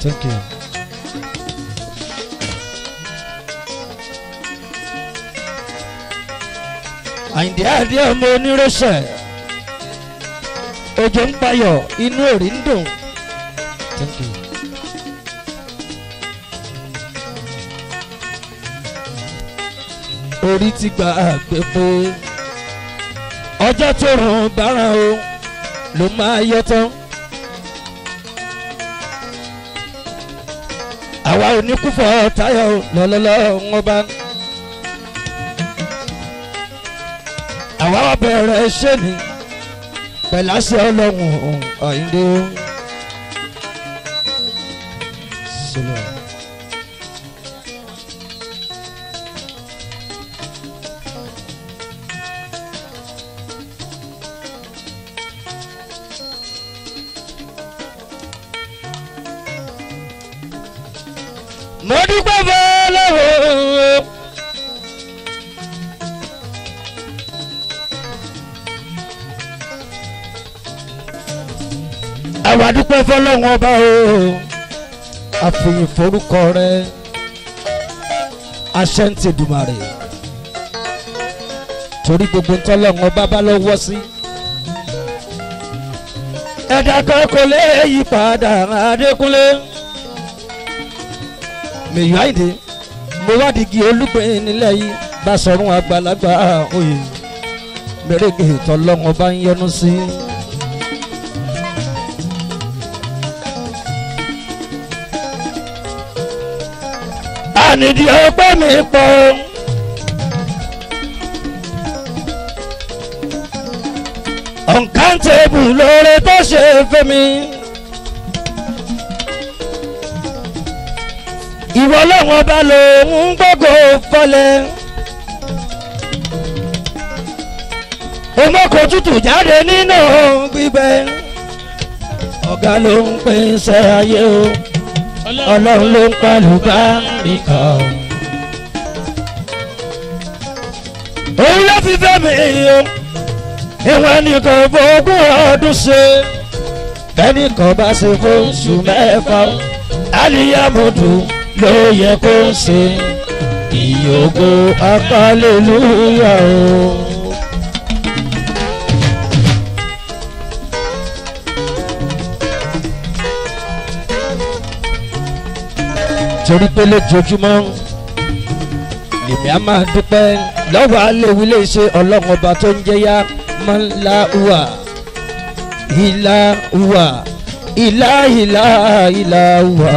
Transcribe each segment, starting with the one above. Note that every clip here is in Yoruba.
Thank you. Àyìndé àdé ọmọ onírẹsẹ̀ òjò ń payọ̀ inú òrì ń dùn. Thank you. orí ti gba àgbẹ̀ pé ọjọ́ tó rùn bára o ló máa yọ tán. àwa ò ní kúfọ̀ táyọ̀ lọ́lọ́lọ́ wọn bá. àwa wá bẹ̀rẹ̀ iṣẹ́ ni pẹ̀láṣẹ ọlọ́run ọ̀yìndé. Sọlá. mo dúpẹ́ fọlọ́wọ́. àwa dúpẹ́ fọlọ́wọ́ ọba o àfihàn forúkọ rẹ aṣẹ́ ń tẹ̀dùmarè torí gbogbo ntọ́lọ́wọ́ bá bá lọ́wọ́ sí. ẹ̀dá kan kò lè yí padà Adékúnlé mèyí àyìndé mo wá digi olùgbé nílẹ̀ yìí bá sọ̀rùn àgbàlagbà oyè mèrègè tọ́lọ́wọ́ bá ń yọnu sí. ànídìí ọpẹ́ mi pọ̀. uncountable lóore tó ṣe fẹ́ mi. ìwọ lọ́wọ́n bá lòun gbogbo fọlẹ̀. omoko tútù jáde nínú gbígbẹ. ọ̀gá ló ń pèsè ayé o ọlọ́run ló ń pàlù bá mi kàn. òun ló fi fẹ́ mi o ìwọ̀n nìkan fogún ọdún ṣe bẹ́ẹ̀nìkan bá ṣe fóṣù mẹ́fà aliyamudu ló yẹ kó ṣe ìyókù akálẹ́lúyà o. torí pé lójoojúmọ́ lèmi á máa dúpẹ́ lọ́wọ́ aléwu lè ṣe ọlọ́run ọba tó ń jẹ́ yá mọ́láhùwà ìlàhùwà ìlàhìlà ìlàhùwà.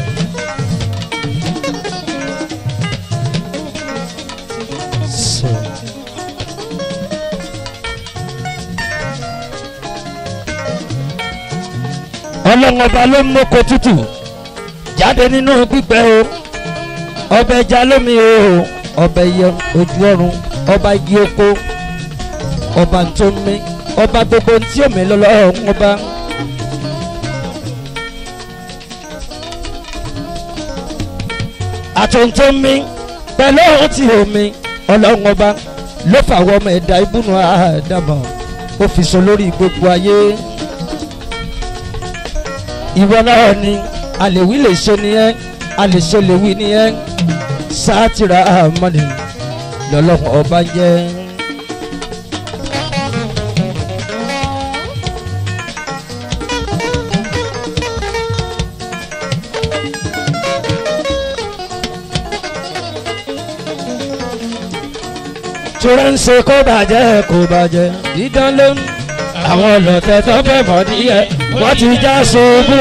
ọlọ́run ọba ló ń mọ́kọ tútù jáde nínú gbígbẹ́ o ọbẹ̀ ẹja lómi o ọbẹ̀ yẹ ojú ọ̀run ọba igi oko ọba tó ń mí ọba gbogbo tí omi lọ́lọ́run ọba. àtúntò ń mí pẹ̀lú ohun tí omi ọlọ́run ọba ló fàwọn ọmọ ẹ̀dá ibùnú àdàmọ̀ ó fi so lórí gbogbo ayé ìwọ náà ni àlèwí lè ṣe nìyẹn àlèṣe lè wí nìyẹn sátìrà àmọ́ni lọ́lọ́run ọba jẹ́. tura ń ṣe kó bàjẹ́ kó bàjẹ́ dídán ló ń àwọn ọlọ́tẹ̀ tó fẹ́ mọ̀ díẹ̀ wọ́n ti já ṣubú.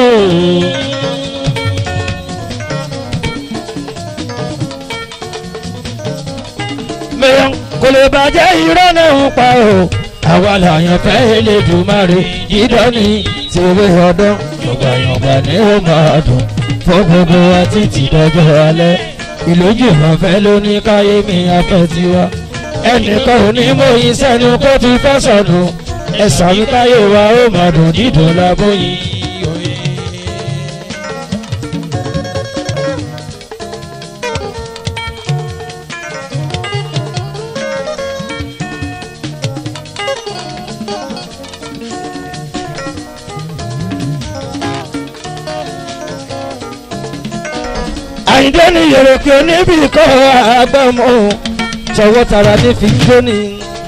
mẹ́yàn kò lè bàjẹ́ irọ́ náà ń pa o àwa làyàn fẹ́ Elédùmarè dídán ní tìwé ọdún yọ̀gbàyọ̀gbà ni ó máa dùn fún gbogbo wa títí dọjọ́ alẹ́ ìlójú ìrànfẹ́ ló ní káyé mi afẹ́ tiwa ẹnìkan ò ní mú ìsẹ́nu kó ti fẹ́ sọ̀dùn ẹ̀sà mi káyé wa ó máa dùn dídùn lábóyìn. àyíndé ní yèrèkè níbi kọ́ àgbọ̀mọ́ tọwọ́ tara ní fi ń jóni.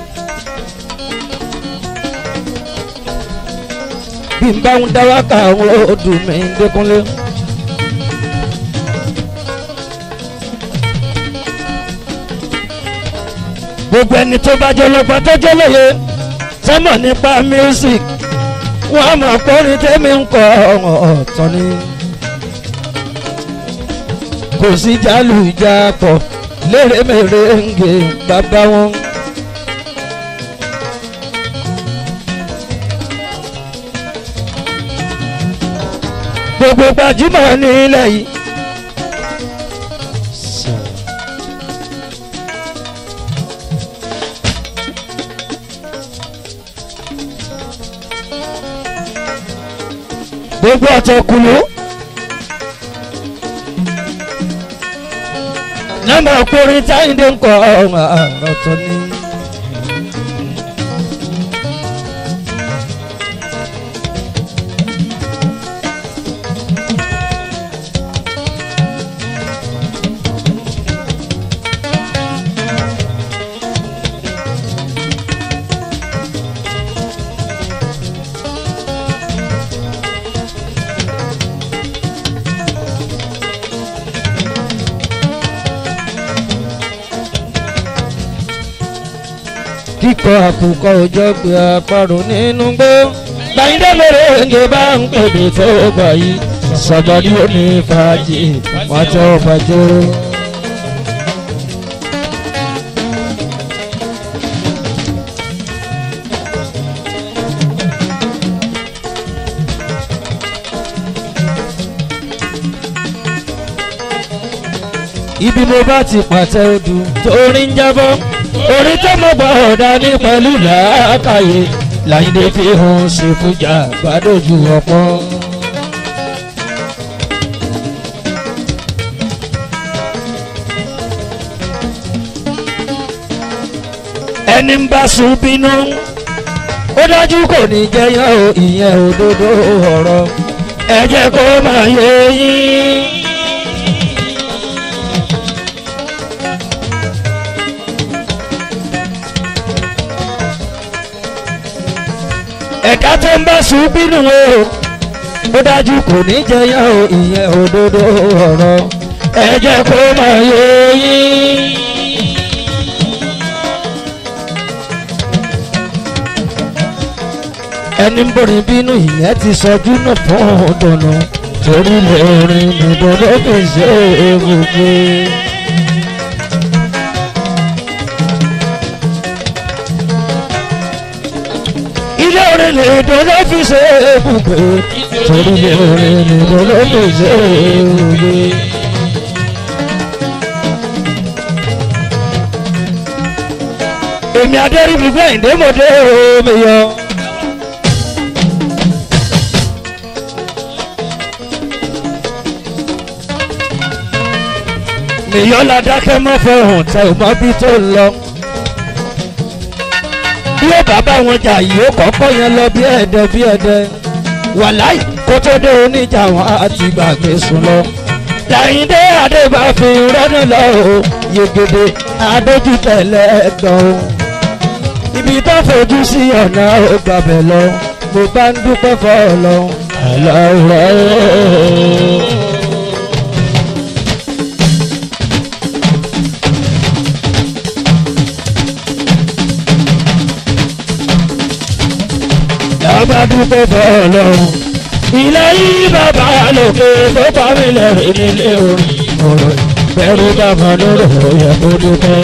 bí n bá ń dá wákà àwọn odò mi ń dékúnlé. gbogbo ẹni tó bá jẹ́ lọ́gbọ́n tó jẹ́ lóye sọ́mọ̀ nípa music wọ́n á mọ̀ pọ́nrin tẹ́mi ń kọ́ ọ̀tọ̀ ni. kò sí jálù ìjà pọ̀ lérèmèrè ń gé bàbá wọn. gbogbo gbajúmọ̀ ní ilẹ̀ yìí. gbogbo ọ̀tọ̀kùlú. nọ́mbà ọkùnrin táyìndé ń kọ ọ̀rọ̀ tó ní. kíkọ àkùkọ òjò gbé àparò nínú gbó. gbàyìndé lóore ń bá ń pèbè tó gbà yìí sọgbọdí ó ní fàájì wọn tó fàjọ. ibi mo bá ti pàtẹ odù torí ń jábọ́ orí tó mọ̀ gbọ́ ọ̀dà ní pẹ̀lú làákàyè láyìndé fi hàn ṣe fújà gbàdójú ọ̀pọ̀. ẹni ń bá sùn bínú ó dájú kò ní jẹyàn o ìyẹn òdodo ọ̀rọ̀ ẹ jẹ́ kó máa yé yín. ẹ̀ka tó ń bá sùn bínú o ó dájú kò ní jẹyàn o ìyẹn òdodo ọ̀rọ̀ ẹ jẹ́ kó máa yé yín. ẹni ń borin bínú ìyẹn ti sọjú náà fún ọdọ̀nà torí lè orin nìbọn ló fi ṣe é gbogbo. ilé orin nìbọn ló fi ṣe é gbogbo torí lè orin nìbọn ló fi ṣe é gbogbo. èmi adẹ́rìbí gbẹ̀yìn dé mọ̀dé omi yọ. nìyọ́lá dákẹ́ mọ́ fọ̀hún tẹ ò mọ bí tó lọ. bí ó bàbá wọn jà yìí ó kọ́kọ́ yẹn lọ bí ẹ̀dẹ bí ẹ̀dẹ. wàláì kó tó dé oníjà wọn àti gbàgbé sùn lọ. dàyíndé adébáfin rọ́nà lọ o yegede adójútẹ̀lẹ̀ ẹ̀gbọ́n o. ibi tó fojú sí ọ̀nà ó gbàbẹ̀ lọ mo bá ń dúpẹ́ fọ́ ọ lọ. àlọ́ rẹ̀ o. bá dúpẹ́ fọlọ́run. ilé yìí bàbá lòkè tó pa mí lẹ́rìn nílé orin. ọ̀rọ̀ bẹ̀rù bàbá lóró yẹ kó dúpẹ́.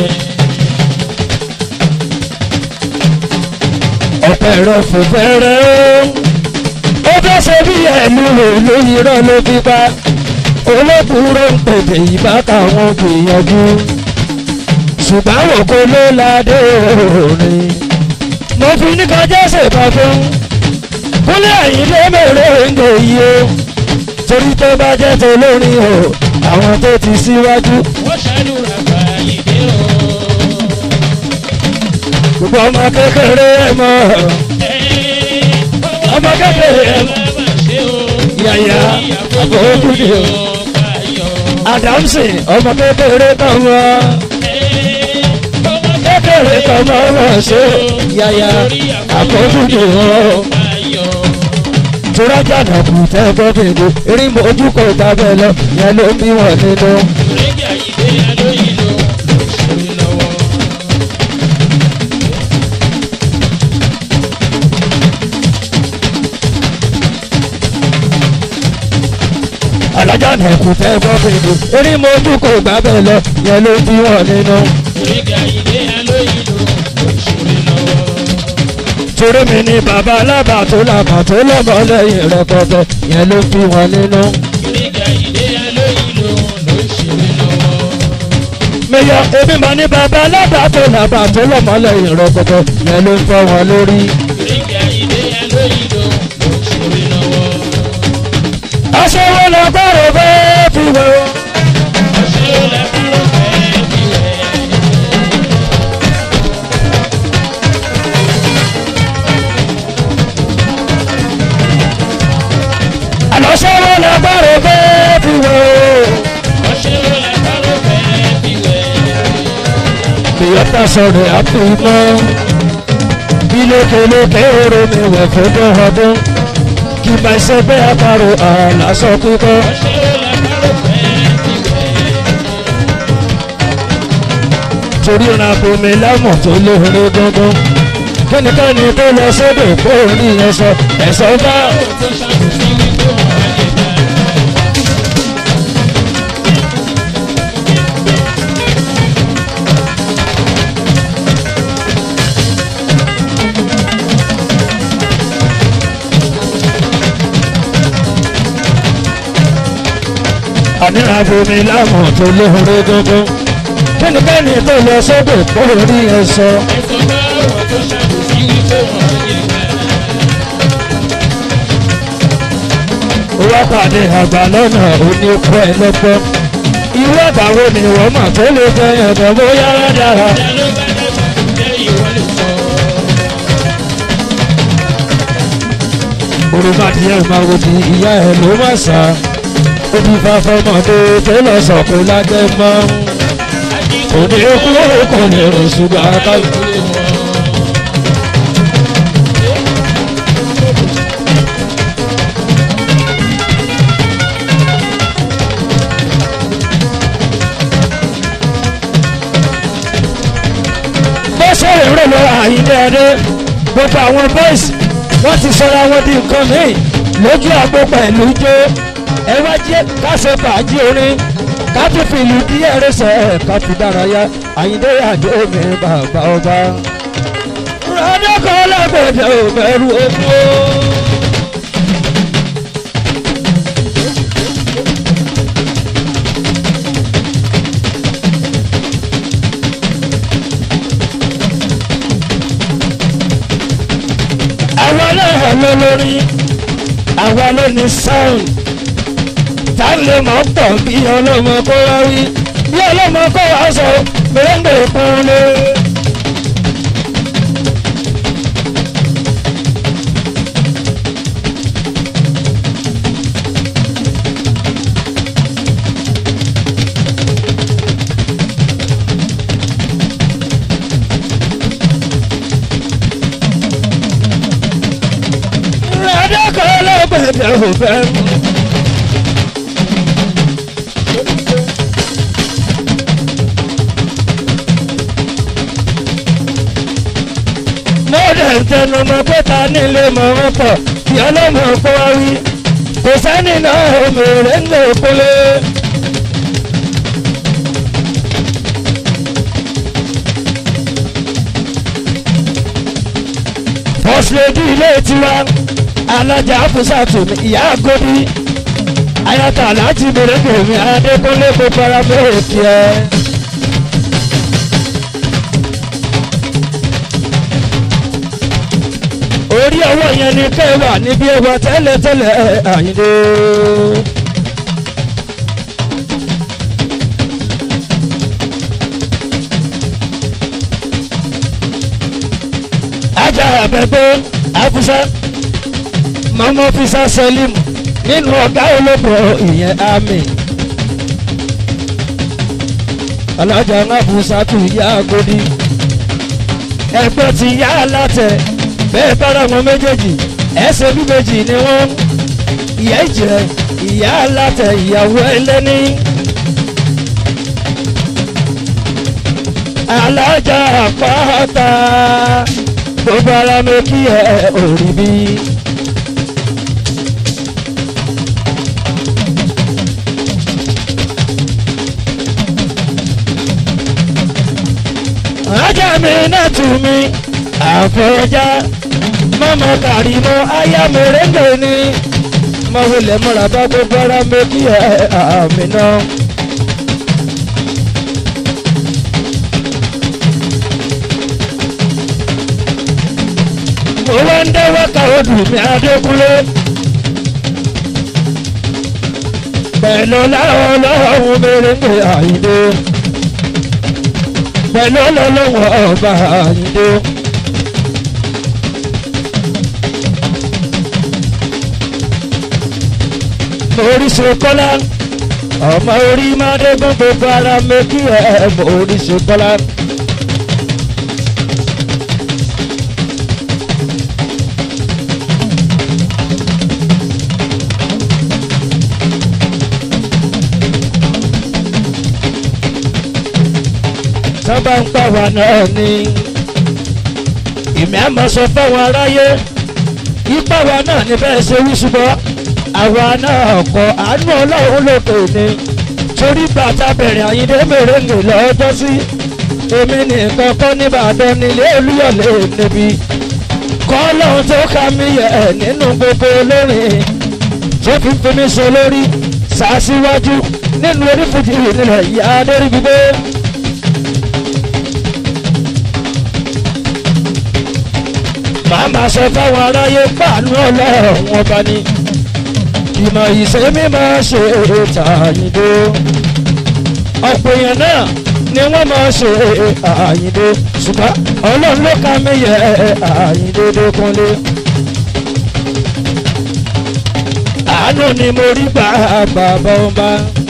ọ̀pẹ̀ rẹ̀ fò fẹ́rẹ́ o. ó fẹ́ ṣe bí ẹ̀lú ìlú irọ́ ló fi pa. olókùúrò ń pèpè ìbá káwọn gbìyànjú. ṣùgbọ́n àwọn kò ló ládé orin. mo fi ní kọjá ṣèbá fún kúnlẹ̀ àyíndé mèrè ń gbè yí o torí tó bá jẹ́ tó lórin o àwọn tó ti síwájú. wọ́n ṣàdúrà gba ìdè o. gbogbo ọmọ kékeré ẹ mọ ọmọ kékeré ẹ mọ bàbá ṣe o. yàyà àbòkúndé o. adamsi ọmọ kékeré kan wọ kékeré kan mọ wọn ṣe yáyà àkójúdì wọn turajà náà kù tẹ́ gbọ́ kéde erin mojú kò dábẹ́ lọ yẹn ló bí wọn nínú. alájà náà kù tẹ́ gbọ́ kéde erin mojú kò dábẹ́ lọ yẹn ló bí wọn nínú. torí mi ni bàbá alábà tó làbà tó lọ́mọ lẹ́yìn rẹpẹtẹ yẹn ló bí wọn nínú. mẹyọ èmi mà ní bàbá alábà tó làbà tó lọ́mọ lẹ́yìn rẹpẹtẹ yẹn ló ń fọ́ wọn lórí. aṣẹ́wó lọ́gbọ́rọ̀ bẹ́ẹ̀ fi wẹ̀ wọ́n. àlọ́ṣẹ́wó lọ́gbọ́rọ̀ bẹ́ẹ̀ fi wẹ̀ wọ́n. ìyọ́ta sọ̀rọ̀ àpòmọ́ bí lókèlókè oró mi wẹ̀ fọdún ọdún kí n bá ṣe bẹ́ẹ̀ àparò àlàsọ kíkọ́. torí ìrìnàpò mi lámọ̀ tó lóore dandan kẹ́nikẹ́ni tó lọ sódò kó rí yẹn sọ ẹ̀sọ́ bá. àníràbò mi lámọ̀ tó lóore dandan kẹ́nikẹ́ni tó lọ sódò kó rí yẹn sọ. wá pàdé àgbà lọ́nà òní kọ́ ẹ lọ́gbọ́n. irú àgbà wo ni wọ́n mọ̀ tó lè jẹ ẹ̀dọ̀ bóyá dára. olùmọ̀dìyẹ máa wo di ìyá ẹ̀ ló má sá. ó ti fa fọmọdé tó lọ sọ̀kò lájẹ́ mọ́. òní kú kò lè rò ṣùgbọ́n akáyọ̀. ṣe èrò lọ àyíndé ẹdẹ gbogbo àwọn boys wọ́n ti sọra wọn di nǹkan míì lójú àgbo pẹ̀lú jó ẹ wá jẹ́ káṣe fàájì orin ká tún fi ìlú díẹ̀ rẹsẹ̀ ká fi dárayá àyíndé àdó mi bàbá ọba. rọ́dọ́kọ̀ lágbèdè ò bẹ̀rù ojú. àwa náà ló lórí àwa ló ní sound tá a lè mọ̀ pọ̀ bí ọlọ́mọ kó wá wí bí ọlọ́mọ kó wá sọ gbẹ̀ngbẹ̀ pọ́n lé. Adékọ̀ ọlọ́gbẹ̀dẹ̀ ò fẹ́ mú. Mọ́dẹ̀ tẹnu mọ́ pé ta nílé mọ̀ wọ́n pọ̀ kí ọlọ́mọ kó wá wí. Kò sẹ́ni náà òmìnira ń lò kólé. Fọ́sílẹ̀dì ilé tiwa alájà fúsàtù ìyá àgọ́dí ayata láti bèrè gbèmí adékúnlé kó fara bẹ́ẹ̀ kí ẹ. orí ọwọ́ yẹn ni kẹwà níbi ẹwà tẹ́lẹ̀tẹ́lẹ̀ àyíndé. ajá àbẹ̀gbẹ́ àfúsá mọ́mọ́ fisa sẹ́límù nínú ọ̀gá olóko ìyẹn àmì alájà ńlábù sátú ìyá agodi ẹgbẹ́ ti yá látẹ̀ bẹ́ẹ̀ bára wọn méjèèjì ẹsẹ̀ bí méjì ni wọ́n ìyá ìjìrẹ́ ìyá látẹ̀ ìyàwó ẹlẹ́ni. alájà àpáta gbogbo ara mi kí ẹ òrì bí. ajá mi náà tù mí àfọ̀já mọ́mọ́ kàrímọ́ aya mèrèǹgè ni mo wulẹ̀ múra bá gbogbo ara mi kí ẹ àmì náà. mo wá ń dẹ́wọ́ ká odù mi adékúnlé. pẹ̀lú láwọn ọlọ́run mèrèǹgè àyíndé pẹ̀lú ọlọ́wọ́ ọba àyíndé. Oríṣi kọ́lá ọmọ orí máa dégún gbogbo ara méjì ẹ̀ mọ oríṣi kọ́lá. sábà ń pa wà náà ni ìmọ̀ àmọ́ sọ fáwọn aráyé ipa wa náà ní bẹ́ẹ̀ ṣe wí ṣùgbọ́n àwa náà kọ àánú ọlọ́run lókè ni torí bàtà bẹ̀rẹ̀ àyíndé mèrèǹgè lọ́jọ́ sí èmi nìkan kọ́ nìbàdàn nílé olúyọ̀lé níbi kọ́ lọ́run tó ká mi yẹ nínú gbogbo olórin tó fi fi mi sọ lórí sàásíwájú nínú onífújì nílẹ̀ ìyá adéríbigbé. màá máa sọ fáwọn aráyé pàánù ọlọ́run ọba ni ìmọ̀ ìṣe mi máa ṣe tàyíndó ọ̀pọ̀ èèyàn náà ni wọ́n máa ṣe àyíndó ṣùgbọ́n ọlọ́run ló ká mi yẹ àyíndó dókúnlé. àánú ni mo rí gbà bàbá ọba.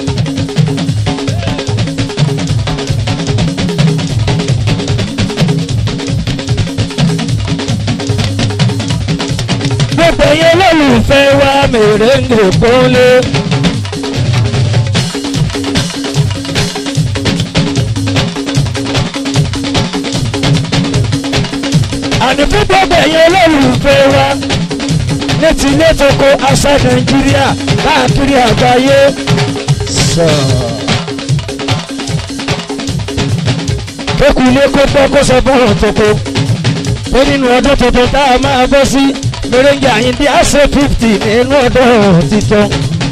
gbogbo yẹn lólùfẹ́ wa mèrèǹgè kúnlé. àní fún gbogbo yẹn lólùfẹ́ wa ní ti ilé tó kó àṣà nàìjíríà káàkiri àgbáyé. kékù ilé kó pọ́ kó sọ fọ́nrán tó kó pé nínú ọdún tuntun tá a máa bọ́ sí mèrèǹgè àyíndé àṣẹ fifty nínú ọdún titun.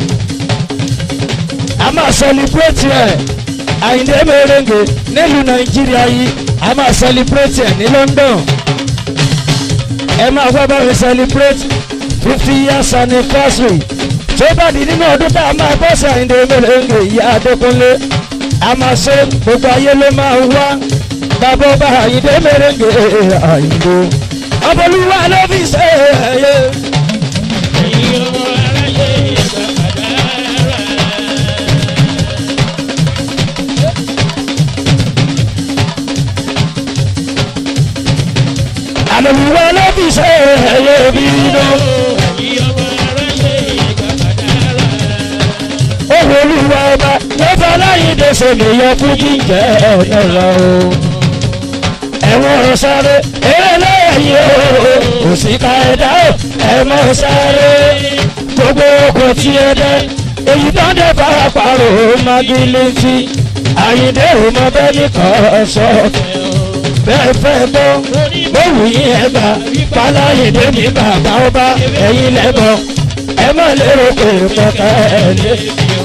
a máa celebrate ẹ̀ àyíndé mèrèǹgè nílùú nàìjíríà yìí a máa celebrate ẹ̀ ní london. ẹ máa wá bá mi celebrate fifty years anniversary tó bá di nínú ọdún tá a máa bọ́ sí àyíndé mèrèǹgè ìyá adékúnlé a máa ṣe gbogbo ayé ló máa wá bàbá ọba àyíndé mèrèǹgè àyíndé ọbọlúwa ló fi ṣe ẹyẹ. ẹ̀yin ọmọ aráyé ìgbà kàdára. àlòlúwa ló fi ṣe ẹyẹ bí iná. ẹ̀yin ọmọ aráyé ìgbà kàdára. òwò olúwa ọba ló fọ aláyíǹde ṣèlèyàn fún jíjẹ ọ̀nà lọ o. ẹ̀wọ̀n sáré eré lẹ́yìn o òsìkà ẹ̀dá o ẹ̀mọ́ sáré gbogbo ọkọ̀ tí ẹ dẹ́ èyí tó ń dẹ́ pàápàá magilẹ́tì àyíǹde ò mọ bẹ́ẹ̀ nìkan sọ bẹ́ẹ̀ fẹ́ gbọ́ mo wù yín ẹ gbà páláyédè ní bàbá ọba ẹ̀yin lẹ́bọ̀ ẹ má lérò pé mọ̀ká ẹ̀ lé.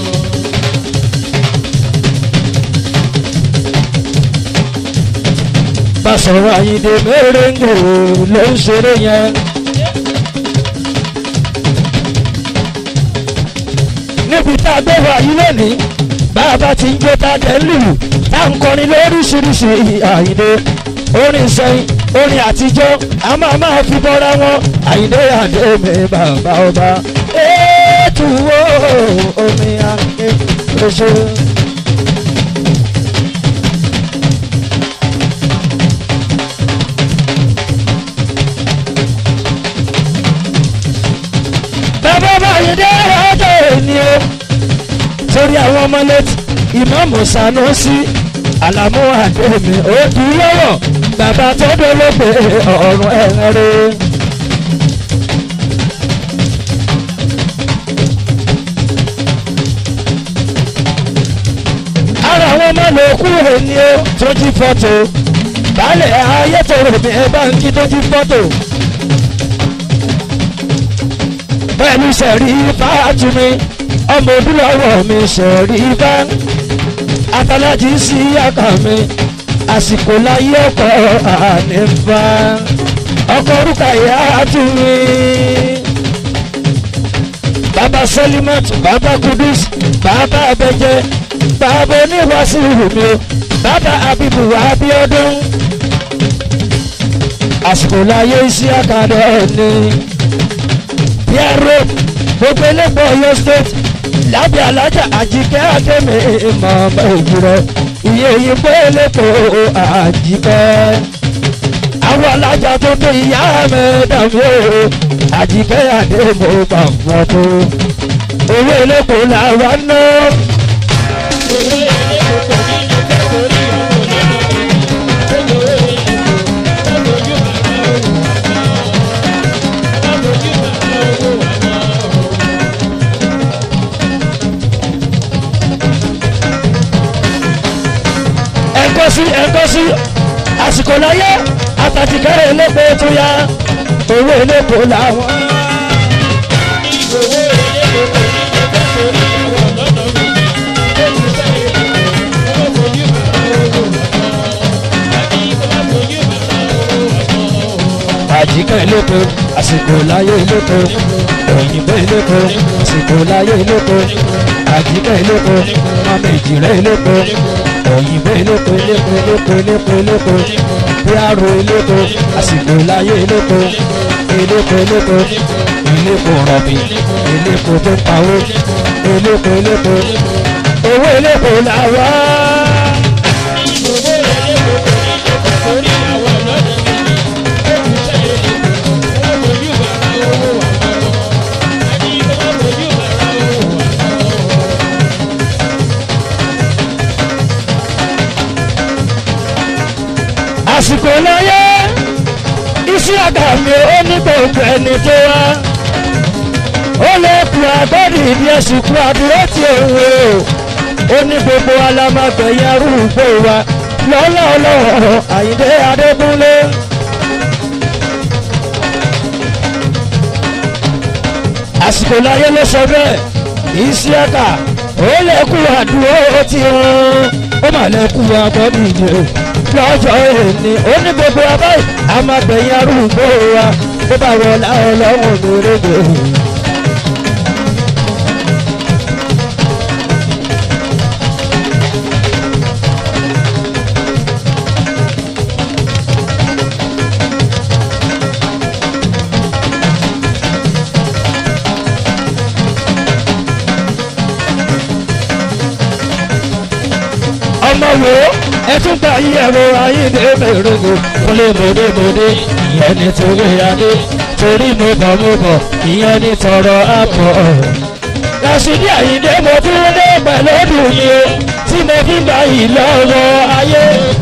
Bàṣọ̀rọ̀ àyíǹde mẹ́rẹ̀ǹgò ló ń ṣeré yẹn. níbi tá a gbé wà yí lónìí bàbá ti ń gbé tá a tẹ̀ ń lù tá a ń kọrin lóríṣiríṣi àyíǹde orin sẹ́yìn orin àtijọ́ a máa máa fi bọ́ra wọn àyíǹde àdé mi bàbá ọba ètò wo omi àké oṣù. lórí àwọn ọmọ létí ìmáàmù sanusi alamu ademi odi lọ́wọ́ bàbá tó dolóògbé ọ̀run ẹ̀rẹ́. ara àwọn ọmọ ló kúrò ní ó tó jí fọ́tò baálẹ̀ ayé tó rò ní báńkì tó jí fọ́tò. pẹ̀lú sẹ̀rí fàájúmi ọmọ ojúlọ́wọ́ mi sẹ̀rí bá atalájí sí àkà mi àsìkò láyé ọkọ̀ ànífà ọkọ̀ orúkọ ìyá àtúnmí. bàbá sẹ́límẹ́t bàbá kudus bàbá abẹ́jẹ́ bàbá oníwàásù mi o bàbá abibu abiodun àsìkò láyé iṣẹ́ àkàdé ni pierre gbogbo elépo Ọ̀yọ́ state lábẹ́ alájà àjíkẹ́ àdèmí ìmọ̀ òwúrọ̀ iye òyìnbó elépo àjíkẹ́ àwọn alájà tó tó ìyá mi dàbí o àjíkẹ́ àdèmí pàpọ̀ tó owó elépo làwọn náà. ẹ̀kọ́ sí ẹ̀kọ́ sí àsìkò láyé àtàtìkẹ́ elépo tó yá owó elépo làwọn. àjíkẹ́ elépo àsìkò láyé elépo òyìnbó elépo àsìkò láyé elépo àjíkẹ́ elépo mọ́mí ìjìrẹ́ elépo òyìnbó elépo elépo elépo elépo elépo bíárò elépo àsìkò láyé elépo elépo elépo elépo rọ̀bì elépo tó pawó elépo elépo owó elépo làwá. àsìkò láyé iṣẹ́ àgbà mi ó ní gbogbo ẹni tó wá ó lè kú àgọ́dì ìdí ẹ̀sùn kú àdúró tí òun o ó ní gbogbo alámàgbẹ̀yìn arúgbó wa lọ́lá ọlọ́wọ́ àyíndé adégúnlé. àsìkò láyé ló sọ bẹ́ẹ̀ iṣẹ́ àgbà ó lè kú àdúró tí òun ó mà lè kú àgọ́dì ìdí lọ́jọ́ èní ó ní gbogbo abáyé a máa gbẹ̀yìn arúgbó wa bó bá wọ láwọn lọ́wọ́ lórégbè. ọmọ wo ẹ tún gbà yí ẹ̀rọ ayíǹde mèrègò kúnlé mòdèmòdè ìyẹn ní torí adé torí mo bọ̀ mo bọ̀ ìyẹn ní tọrọ àpọ̀. Rashidi Ayinde mo tún dé pẹ̀lú ọdún yìí o tí mo fi gbà yìí lọ́wọ́ ayé.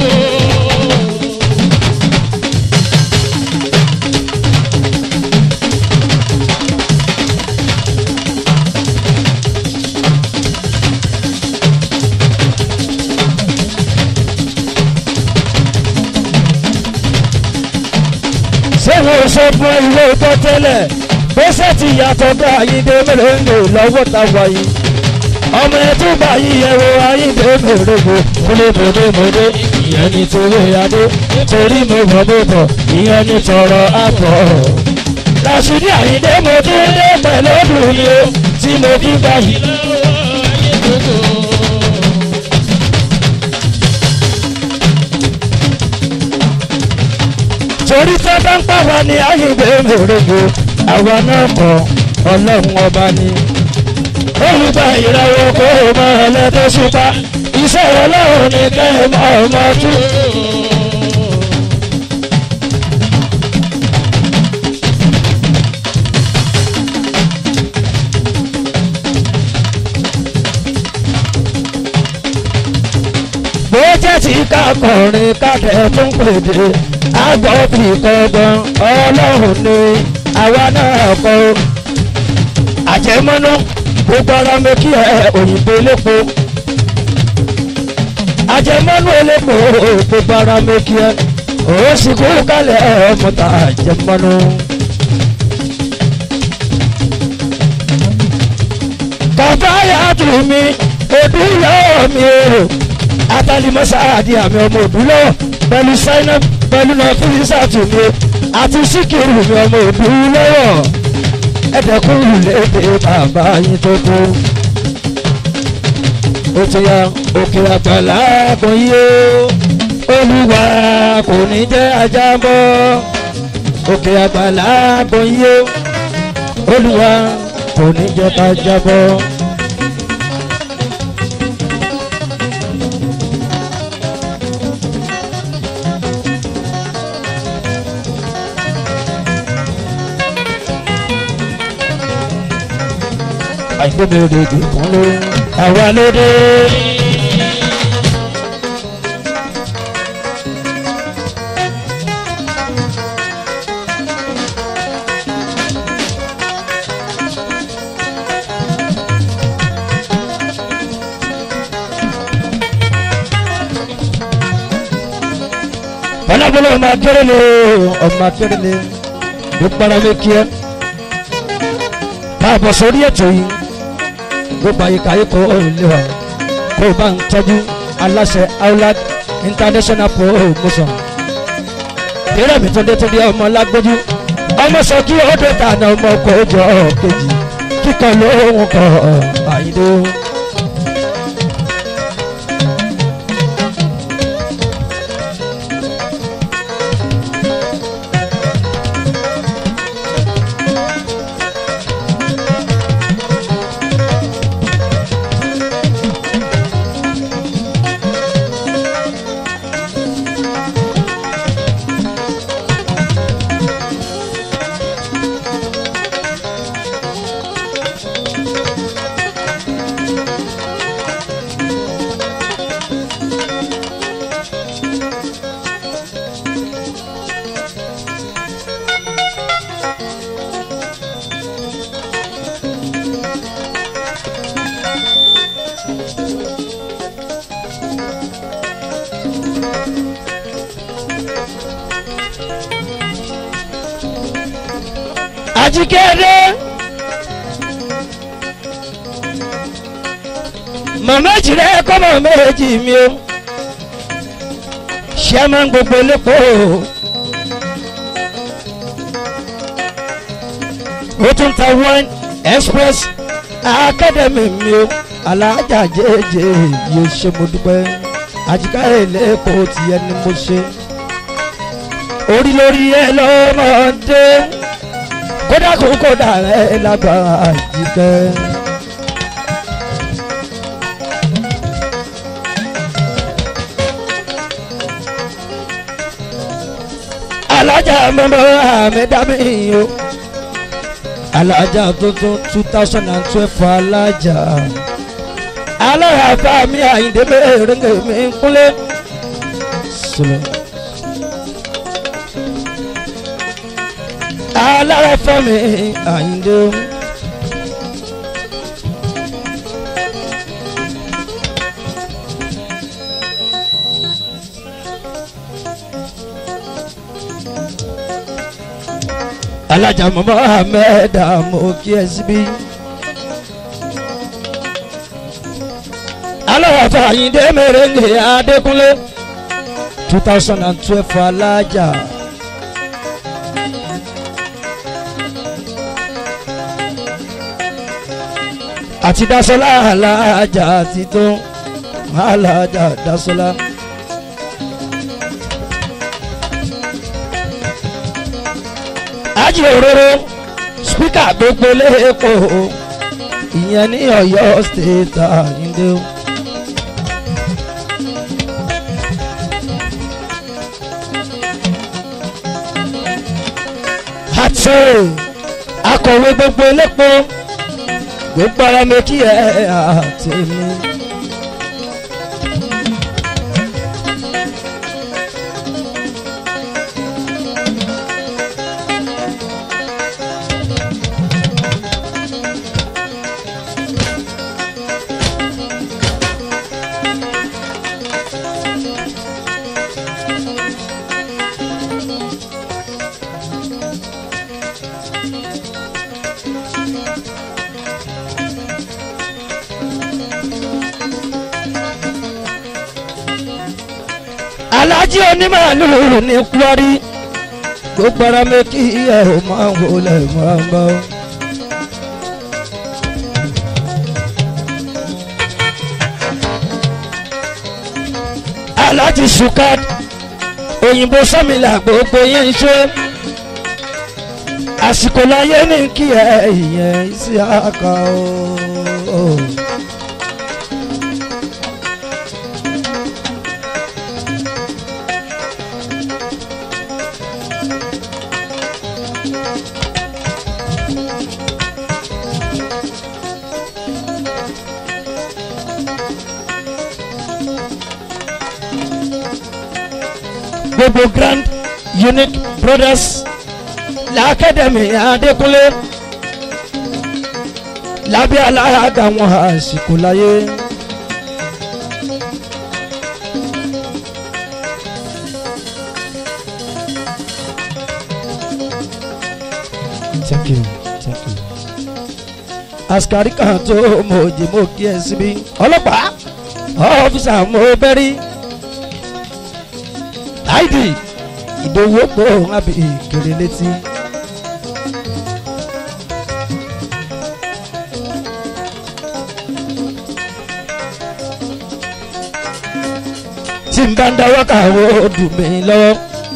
ṣé wọn sọ fún ìwé ìbọn tẹ́lẹ̀ bó ti yàtọ̀ bá Ayinde mèrèǹgò lọ́wọ́ ta wáyé ọmọ ẹ tún bá yí ẹwọ Ayinde mèrèǹgò kúlẹ̀ mòdèmòdè ìyẹn ní torí adé torí mo bọ̀ mo bọ̀ ìyẹn ní tọrọ àpọ̀ Rashidi Ayinde mo tún dé pẹ̀lú ọdún mi o tí mo fi gbà yìí. torí tó bá ń pa wá ní Ayinde mèrèǹgò àwa náà kọ ọlọ́run ọba ni. olùgbà ìràwọ̀ kó o mọ ẹlẹ́dẹ́ ṣùpá iṣẹ́ ọlọ́run ní kẹ́ ẹ mọ ọmọ tú. tẹ́tí ká kọrin kákẹ́ tún pèdè àgbọ̀ fi kọ́gbọ́n ọlọ́run ni àwa náà kọ́ àjẹmọ́nú gbogbo ara mi kí ẹ òyìnbó lépo àjẹmọ́nú elépo gbogbo ara mi kí ẹ ó sì kú kálẹ̀ ọmọta àjẹmọ́nú. kàfáyà tù mí òdúlọ́ mi o atalimọ́sá àdí àmì ọmọ òdúlọ́ pẹ̀lú zainab pẹ̀lú nàfíìsà tù mí àti síkìrù mi ọmọ òdúlọ́wọ́ ẹ̀dẹ̀kùn lédè bàbá yín tó kú. ó ti ya òkè àgbàlá kò yí o olúwa kò ní jẹ́ ajá bọ́ òkè àgbàlá kò yí o olúwa kò ní jẹ́ ajá bọ́. àìgbébèrè ìdìkún ló àwa lóde. bọ́lábọ́lá ọmọ akérèlé ọmọ akérèlé ló para lé kí ẹ káàbọ̀ sórí ètò yìí gbogbo àyíká yìí kò lè wà kó o bá ń tọ́jú aláṣẹ aulad international promotion ìrẹ́ mi tó dé tó dé ọmọ lágbójú ọmọ sọ kí ó dé tànà ọmọ kò jọ kejì kíkan lóhùn kọ àyídó. àjíkẹ́dẹ́. màmá jìrẹ́ kọ́mọ méjì mi o ṣé máa ń gbogbo lépo ó tún ta wine express academy mi o alájà jẹjẹ yóò ṣe mo dúpẹ́ àjíká èlépo tiẹ̀ ni mo ṣe orí lórí ẹ lọ́mọdé kódà kó kódà ẹ lágbára àjíkẹ́. alájà mọ́mọ́ àmẹ́dámì o alájà tuntun two thousand and twelve alájà alára bá mi àyíndé mẹ́rẹ̀ẹ́rẹ́ mi kúnlẹ̀ sílẹ̀. alára fẹ́ mi àyíndé o. alájà mọ́mọ́ ahmed àmọ́ kí ẹ síbí. aláwàfà àyíndé mèrèǹgè adékúnlé two thousand and twelve alájà. àti dasola alájà àti tó alájà dasola. ájì òróró spíkà gbogbo lẹ́kọ̀ọ́ ìyẹn ní ọ̀yọ́ state àyíndé o. àti akọ̀wé gbogbo lẹ́kọ̀ọ́ gbogbo ara mi kí ẹ àti mi. alájí onímàálù ní kwari gbogbo ara mi kí ẹ ò máa wọlé máa ń bá. alájí sukat òyìnbó sọmìlà gbogbo yẹn ń ṣe àsìkò láyé ní kí ẹ ìyẹn sí àkà o. gbogbo grand unique brothers l'academy adékúnlé lábẹ́ alága wọn àsìkò láyé. thank you thank you. askari kan tó mojì mo kí ẹ síbí ọlọ́pàá ọ́fíìsà mo bẹ́rí láìdí ìdòwò pọ̀ àbí ìkèrè létí. tí n bá ń dáwọ́ kàwé ó dùn mí lọ́wọ́.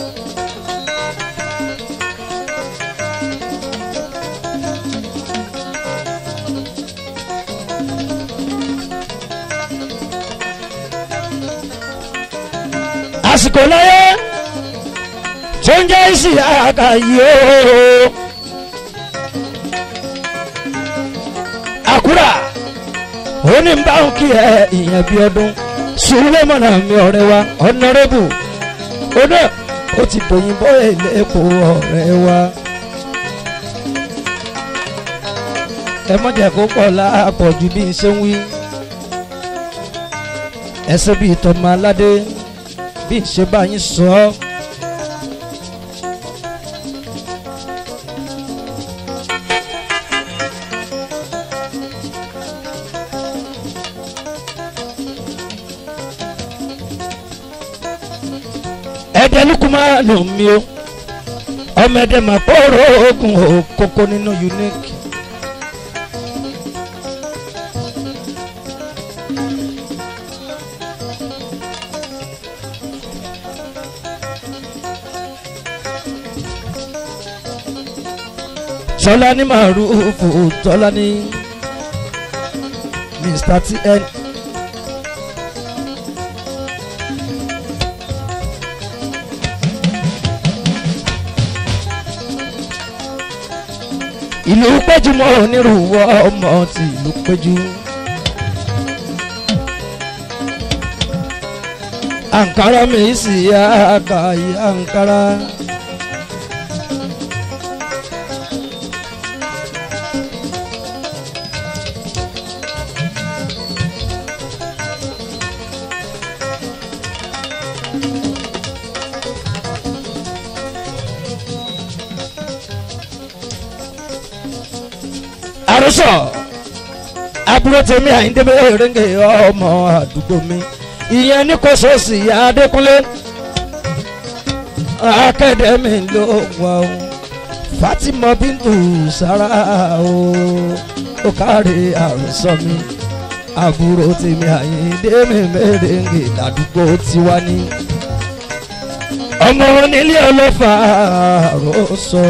àsìkò láyé tó ń jẹ́ ìsì àkàyè ooo. àkúrà ó ní bá ń kí ẹ ìyẹn bí ọdún sùlẹ́mọ̀nà mi ọ̀rẹ́ wa ọ̀nàrẹ́bù ó náà ó ti bòyìnbó èlépo ọ̀rẹ́ wa. ẹ mọ̀jẹ̀ kó pọ̀ láàpọ̀ ju bí n ṣe ń wí. ẹsẹ̀ bíi tọmọ aládé bí n ṣe bá yín sọ ọ́. ẹ̀dẹ̀ lukuma ló ń mi o ọmọ ẹ̀dẹ̀ mà kóró oògùn òkókó nínú unique. tọ́lá ní màrúfù tọ́lá ní mr tn. ìlú péjú mọ́ onírúurú ọmọ ti ìlú péjú. àǹkárá mi sì yá àkàyè àǹkárá. àròsọ àbúrò tèmi àyíndébé rẹ́ngẹ̀ ọmọ àdúgbò mi ìyẹn ní kò sọ́ọ̀sì adékúnlé akademi ló wà ó fatima bintu sara ó ó kárí àròsọ mi àbúrò tèmi àyíndébé rẹ́ngẹ̀ ládùúgbò tiwa ní ọmọ onílé ọlọ́fà àròsọ.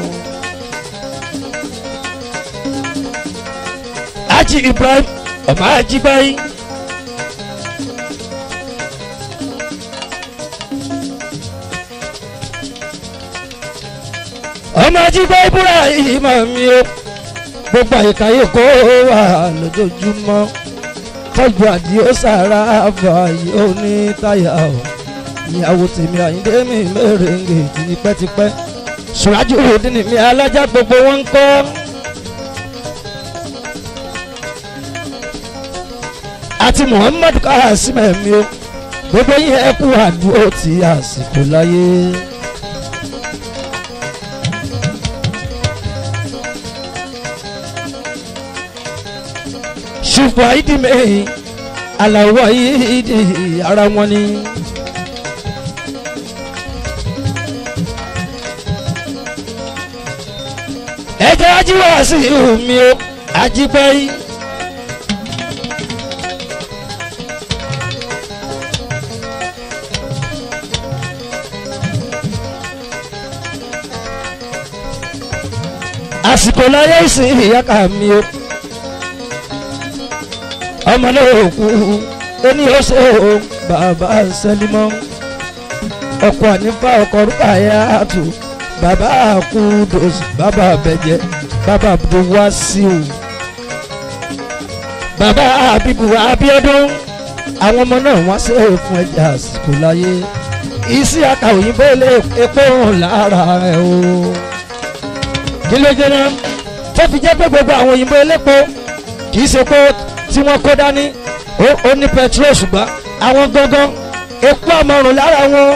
Haji Ibrahim ọmọ Ajibayi. ọmọ Ajibayi búra ìmọ̀ mi o gbogbo àyíká yìí kó wà lójoojúmọ́ tọ́jú àdìo sára àfààyè òní táyà o ìyàwó tèmi àyíndé mi mèrèǹgè tipẹ́tipẹ́ ṣùrájú òdì ni mi alájà gbogbo wọn ń kọ́. àti muhammadu kasim ẹ̀mí o gbogbo yín ẹ kú àdúró ti àsìkò láyé. ṣùgbọ́n àìdí mẹ́rin aláwọ̀ ìdí ara wọn ni ẹjẹ ajíwá sí omi o ajípẹ́yì. àsìkò láyé ìsìn ìyáka mi o ọmọ náà kú ó ní ó ṣe o bàbá sẹlímọ ọkọ ànífà ọkọ rúkà yá àtò bàbá kúndòs bàbá bẹjẹ bàbá buwasiu bàbá abibu abiodun àwọn ọmọ náà wọ́n ṣe é fún ẹja àsìkò láyé isi aka òyìnbó ilé epo hàn lára ẹ o kí ló jẹ́ náà tó fi jẹ́ pé gbogbo àwọn òyìnbó elépo kì í ṣe pé tí wọ́n kó dání ó- ó ní petrol ṣùgbọ́n àwọn gangan epo àmọ̀rùn lára wọn.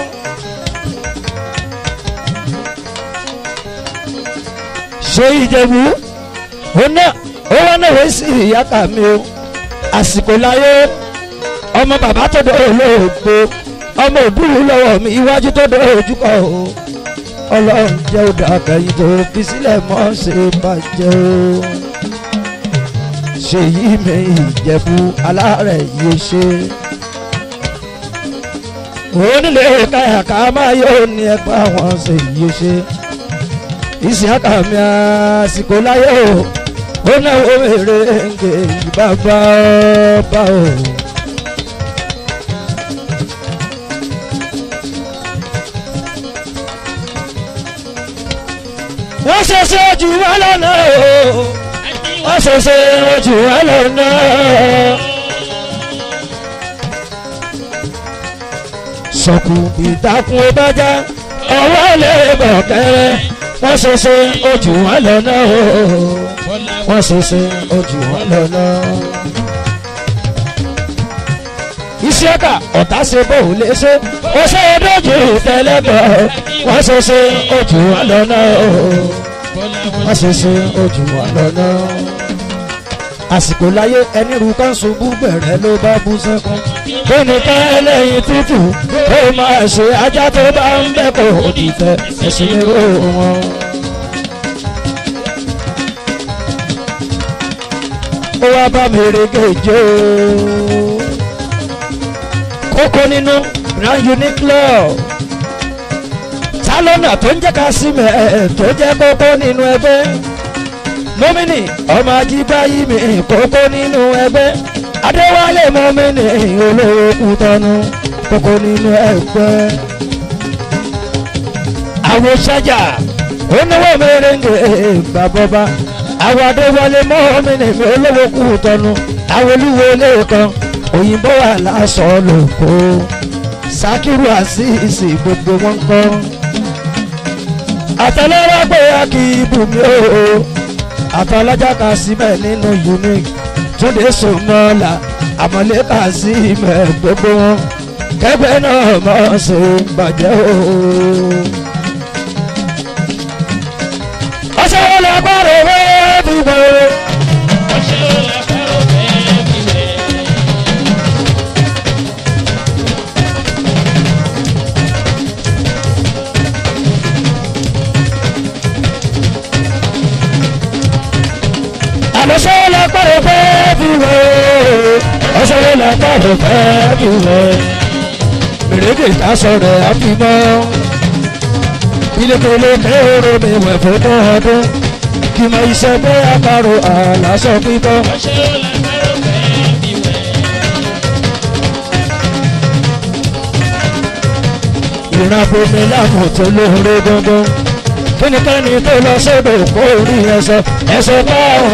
ṣé ìjẹ̀bú ó náà ó wá náà wé sí ìyáka mi o àsìkò láyé ọmọ bàbá tó dọ̀ olóògbé ọmọ òbúrú lọ́wọ́ mi iwájú tó dọ̀ ojúkọ o ọlọ́run jẹ́ ó dà kẹ́yìn tó fi sílẹ̀ mọ́ ṣe bàjẹ́ o ṣèyí mi ìjẹ̀bú alárẹ̀ yìí ṣe onílé káyàká máa yóò ní ẹgbẹ́ àwọn ṣèyí ṣe ìsìnká mi àsìkò láyé o ó náwó èrè ǹgè bàbá ọba o. wọ́n ṣẹ̀ṣẹ̀ jù wá lọ́nà o wọ́n ṣẹ̀ṣẹ̀ jù wá lọ́nà. sọ̀kù ìtàkùn ìbájá ọwọ́ lè bọ̀ kẹ́rẹ́ wọ́n ṣẹ̀ṣẹ̀ ojú wọn lọ́nà o wọ́n ṣẹ̀ṣẹ̀ ojú wọn lọ́nà. Isiaka ọ̀tá ṣe bóun lè ṣe ó ṣe é dójú tẹ́lẹ̀bọ̀ wọ́n ṣẹ̀ṣẹ̀ ojú wọn lọ́nà o wọ́n ṣẹ̀ṣẹ̀ ojú wọn lọ́nà. àsìkò láyé ẹni rú kan ṣubú bẹ̀rẹ̀ ló bá bú sẹ́kún kó ní ká ẹlẹ́yin tútù ó máa ṣe ajá tó bá ń bẹ́ kó dìtẹ̀ ẹ̀sìn ní ó wọn. ó wá bá mi rege kókó nínú grand unique ta lọ́nà tó ń jẹ́ ká sí mẹ́ tó jẹ́ kókó nínú ẹgbẹ́ mọ́mìnì ọmọ ajíbáyé mi kókó nínú ẹgbẹ́ adéwálé mọ́mìnì olówó kútọ́nu kókó nínú ẹgbẹ́ àwọn sájà oníwọ̀ mẹ́rẹ̀ǹgẹ̀ bàbọ́bá àwọn adéwálé mọ́mìnì mi olówó kútọ́nu àwọn olúwo lẹ́ẹ̀kan òyìnbó wà lásọ lóko sakiru àṣìṣe gbogbo wọn kọ́ àtàlẹ́rọ̀ pé a kì í bù mí o àtàlájà kà sí mẹ́ nínú unique túnde sọmọlá àmọ́lé kà sí mẹ́ gbogbo wọn kẹgbẹ́ náà mọ̀ ṣe bàjẹ́ o. ọ̀sẹ̀ wo lè gbọ́dọ̀ wẹ́ẹ́ bí wọ́n. àlọ́sọ́ lápárọ̀ fẹ́ fi wẹ̀ ọ̀sẹ̀ lápárọ̀ fẹ́ fi wẹ̀ mèrèdè tásọ rẹ̀ àfimọ́ ilé-kele kẹ́hóró mi wẹ̀ fún ọdún kí mọ iṣẹ́ pé àparò àlàsọ pípọ́. ìrìnàbomi láàmú tó lóore gbọ́ngbọ́n kíníkẹ́ni tó lọ sódò kó rí ẹsẹ̀ ẹsẹ̀ báwọn.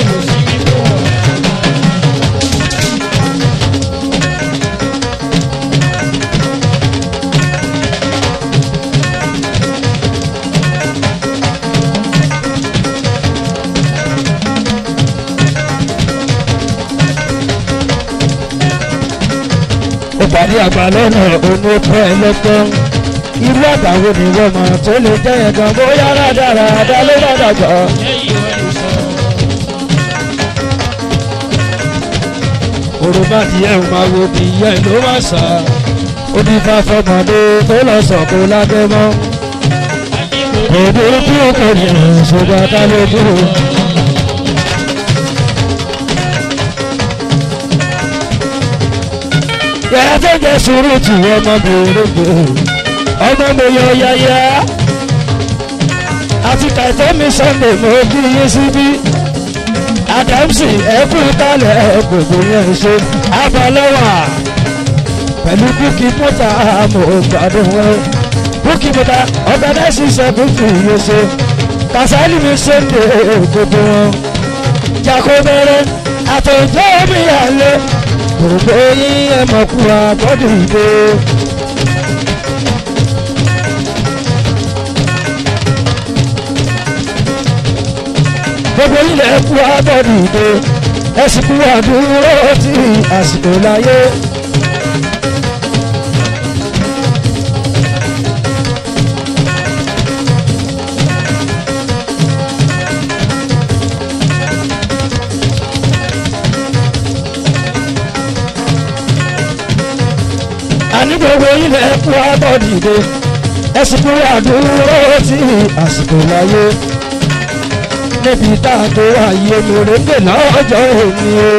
ìpàdé àgbà lọ́nà òun ó pẹ́ lọ́gbọ́n irú àgbàwo ni wọ́n mọ̀ tó lè jẹ́ yẹn gan bóyá rádaràdá ló bá dàgbà. òrùbádì ẹ̀ ń máa wo bí ìyá ẹ̀ ló máa sà ó ní fáfọ́mọdé tó lọ sọ̀kò lábẹ́ mọ́. òbí kú kò ní ṣùgbọ́n ká ló dúró. yàrá tó jẹ sùúrù tì ọmọ bèrè gbòò ọmọ mi yọ yáyá àti kàìtọ́ mi sunday mo bí yín síbí adamsi ẹkú kalẹ̀ gbogbo yẹn ṣe abalẹ́wà pẹ̀lú búkì mọ́tà mo gbádùn wọn búkì mọ́tà ọ̀gánáìsì sẹ́kù fi yé ṣe kàṣálì mi sunday gbogbo wọn jako bẹ̀rẹ̀ àtọ̀jọ́ mi àlẹ́ gbogbo yín ẹ̀ mọ̀kú àbọ̀dù ìdè. gbogbo ilẹ̀ kú abọ́dù ìdè ẹ̀sìn kú àdúró tí àsìkò láyé. àní gbogbo ilẹ̀ kú abọ́dù ìdè ẹ̀sìn kú àdúró tí àsìkò láyé níbi tá a tó ààyè mèrèǹgè lọ́jọ́ òní o.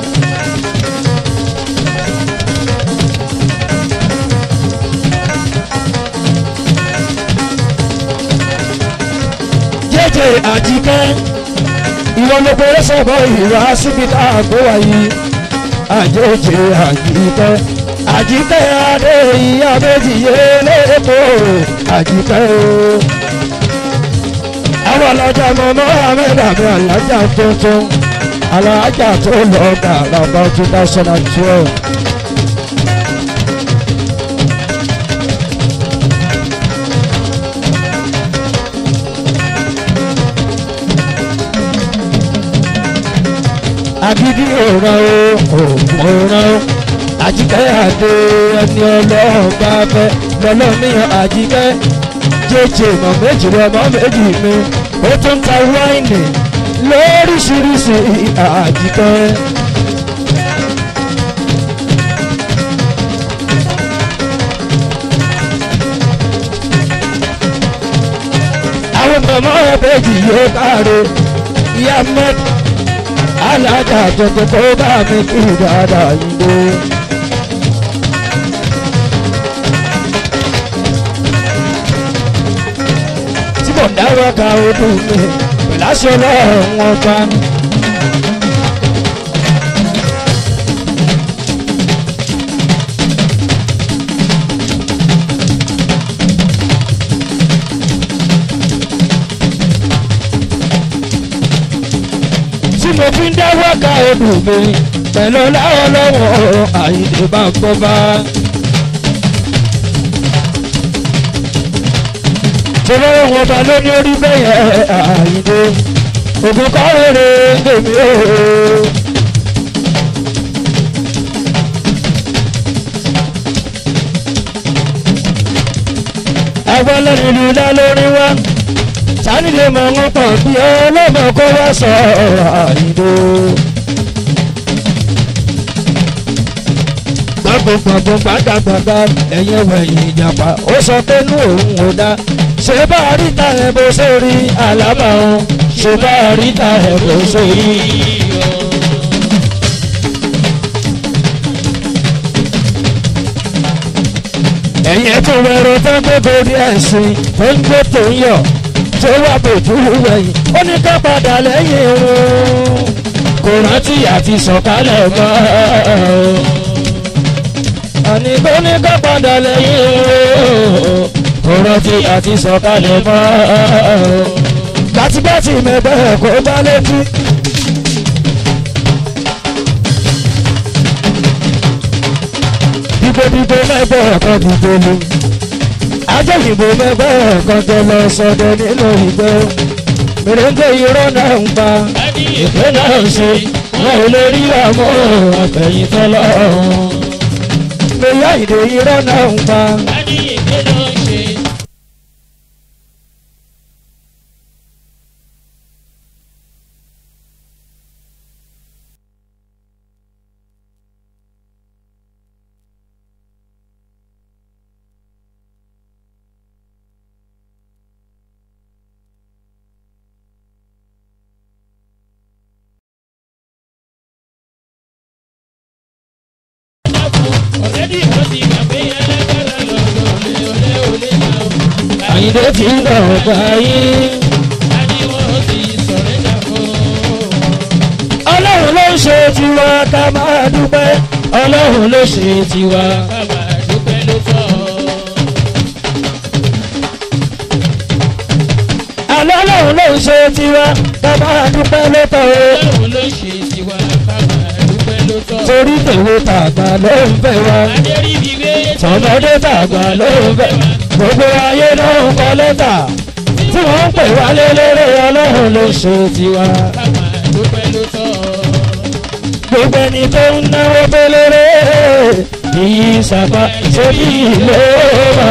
jẹ́jẹ́ àjíkẹ́ ìwọ ló pé sọ́bọ̀ ìwà síbi tá a tó ààyè àjẹjẹ àjíkẹ́ àjíkẹ́ adé ìyá méjì yé lẹ́kọ̀ọ́ àjíkẹ́ o àwọn alájà mọ mohammed àmì alájà tuntun alájà tó lọ gàrà about two thousand and twelve. agídí òran o òògùn òran o àjíkẹ́ àdé ẹni ọlọ́run bá fẹ́ lọ́lọ́mìíràn àjíkẹ́ jẹjẹ mọ méjì rẹ mọ méjì mi ó tún ta wáìnì lóríṣiríṣi àjíkẹ́. àwọn mọ̀mọ́ ẹ̀bẹ̀jì yóò káre ìyá mẹ́t alájà tuntun kó bá mi kí dáadáa yìí dé. mọ̀ dáwọ́ ka odò mi pẹ̀láṣẹ ọlọ́run wọn pa. tí mo fi ń dáwọ́ ka odò mi pẹ̀lú ọlọ́run lọ́wọ́ àyíǹde bá ń bọ́ bá. tọ́lọ́ wọn bá lóní orí bẹ́yẹ àyíndé ògùn kọ́rẹ́rẹ́ lèmi o. ẹgbẹ́ lẹ́nu ìlú dá lórí wá sani lè mọ wọn pọ̀ bí ọlọ́mọ kó wá sọ àyíndé. gbàgbọ́gbàgbọ́ gbàgbàgbà ẹ̀yẹ wẹ̀yìn ìjàpá ó sọ pé inú òun ò dá ṣe bá ríta ẹ̀ bó ṣe rí àlámà o ṣe bá ríta ẹ̀ bó ṣe rí. ẹ̀yẹ tó wẹ̀rọ tó ń gbé borí ẹ̀sìn tó ń gbé tó ń yọ̀ tó wà bòjú wẹ̀yìn ó ní ká padà lẹ́yìn irun kò rántí àti sọ̀kalẹ̀ mọ́ àní kò ní ká padà lẹ́yìn irun kò rántí àti sọ̀kalẹ̀ mọ́ gbàtígbàtí mẹ́gbẹ́ kó bá létí. dìbòdìbò mẹ́gbẹ́ kan dìbò lu ajẹ́yìnbó mẹ́gbẹ́ kan tó lọ sọdẹ nínú ìgbẹ́ mèrèǹgè irọ́ náà ń pa ìpè náà ń ṣe wọn ò lè rí àmọ́ àfẹ̀yìn tọ́lọ́ mẹ́yà ìdè irọ́ náà ń pa. ọ̀rẹ́dì wọ́n ti gbà pé alágbára lọ́dọ̀ olè olè olè náà. àyíndé ti ń bọ̀ ọ̀gbà yín. Àní wọ́n ti sọ̀rẹ́ jà fún. ọlọ́run ló ń ṣe tiwa ká máa dúpẹ́ ọlọ́run ló ṣe tiwa. Bàbá dúpẹ́ ló tọ́. àlọ́ ọlọ́run ló ń ṣe tiwa ká máa dúpẹ́ lọ́tọ̀ o. Ọlọ́run ló ṣe tiwa bàbá dúpẹ́ ló tọ́. torí tèwe tàgbà ló ń fẹ́ wa. Adéríbigbé tọmọdé tàgbà ló ń fẹ́ gbogbo ayé ló ń kọ lẹ́tà tí wọ́n ń pè wá lélẹ́rẹ́ ọlọ́run ló ṣe tiwa. bàbá dúpẹ́ ló tọ́. gbogbo ẹni tó ń náwó pélére ìyí sàpá ṣé bí ilé wa.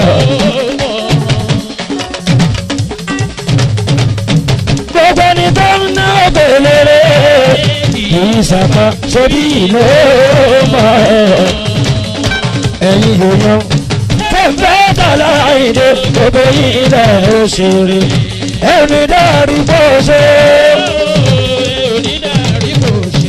gbogbo ẹni tó ń náwó pélére ìyí sàpá ṣé bí ilé wa. ẹ̀yin èèyàn tẹ̀fẹ́ tàlà ìdè gbogbo yìí lẹ̀ òṣèré ẹni dárí bó ṣe. Onídàárí kò ṣe.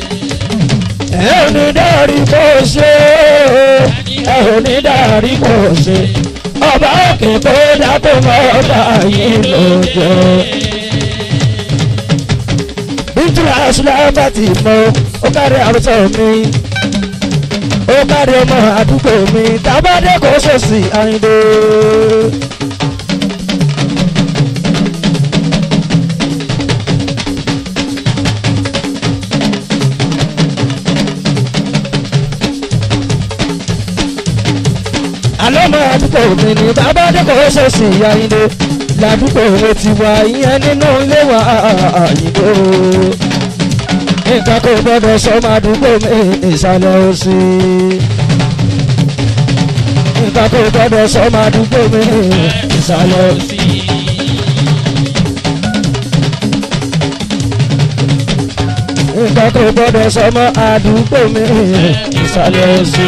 ẹni dárí bó ṣe ẹni dárí bó ṣe ọba òkè tó dákó mọ ọba yìí lójó. bíjúlá ṣùlábà ti mọ ó kárí àrùsọ mi ó kárí ọmọ àdúgbò mi tábàdé kò ṣòṣì àyìndé. àlọ́mọ àdúgbò mi ni bàbá dẹ́kọ̀ ṣẹ̀ṣì àyìnbó ládùúgbò ti wà ìyẹn nínú ilé wa àyìnbó. nǹkan kò gbọ́dọ̀ sọmọ àdúgbò mi ìsàlẹ̀ òsì. nǹkan kò gbọ́dọ̀ sọmọ àdúgbò mi ìsàlẹ̀ òsì. nǹkan kò gbọ́dọ̀ sọmọ àdúgbò mi ìsàlẹ̀ òsì.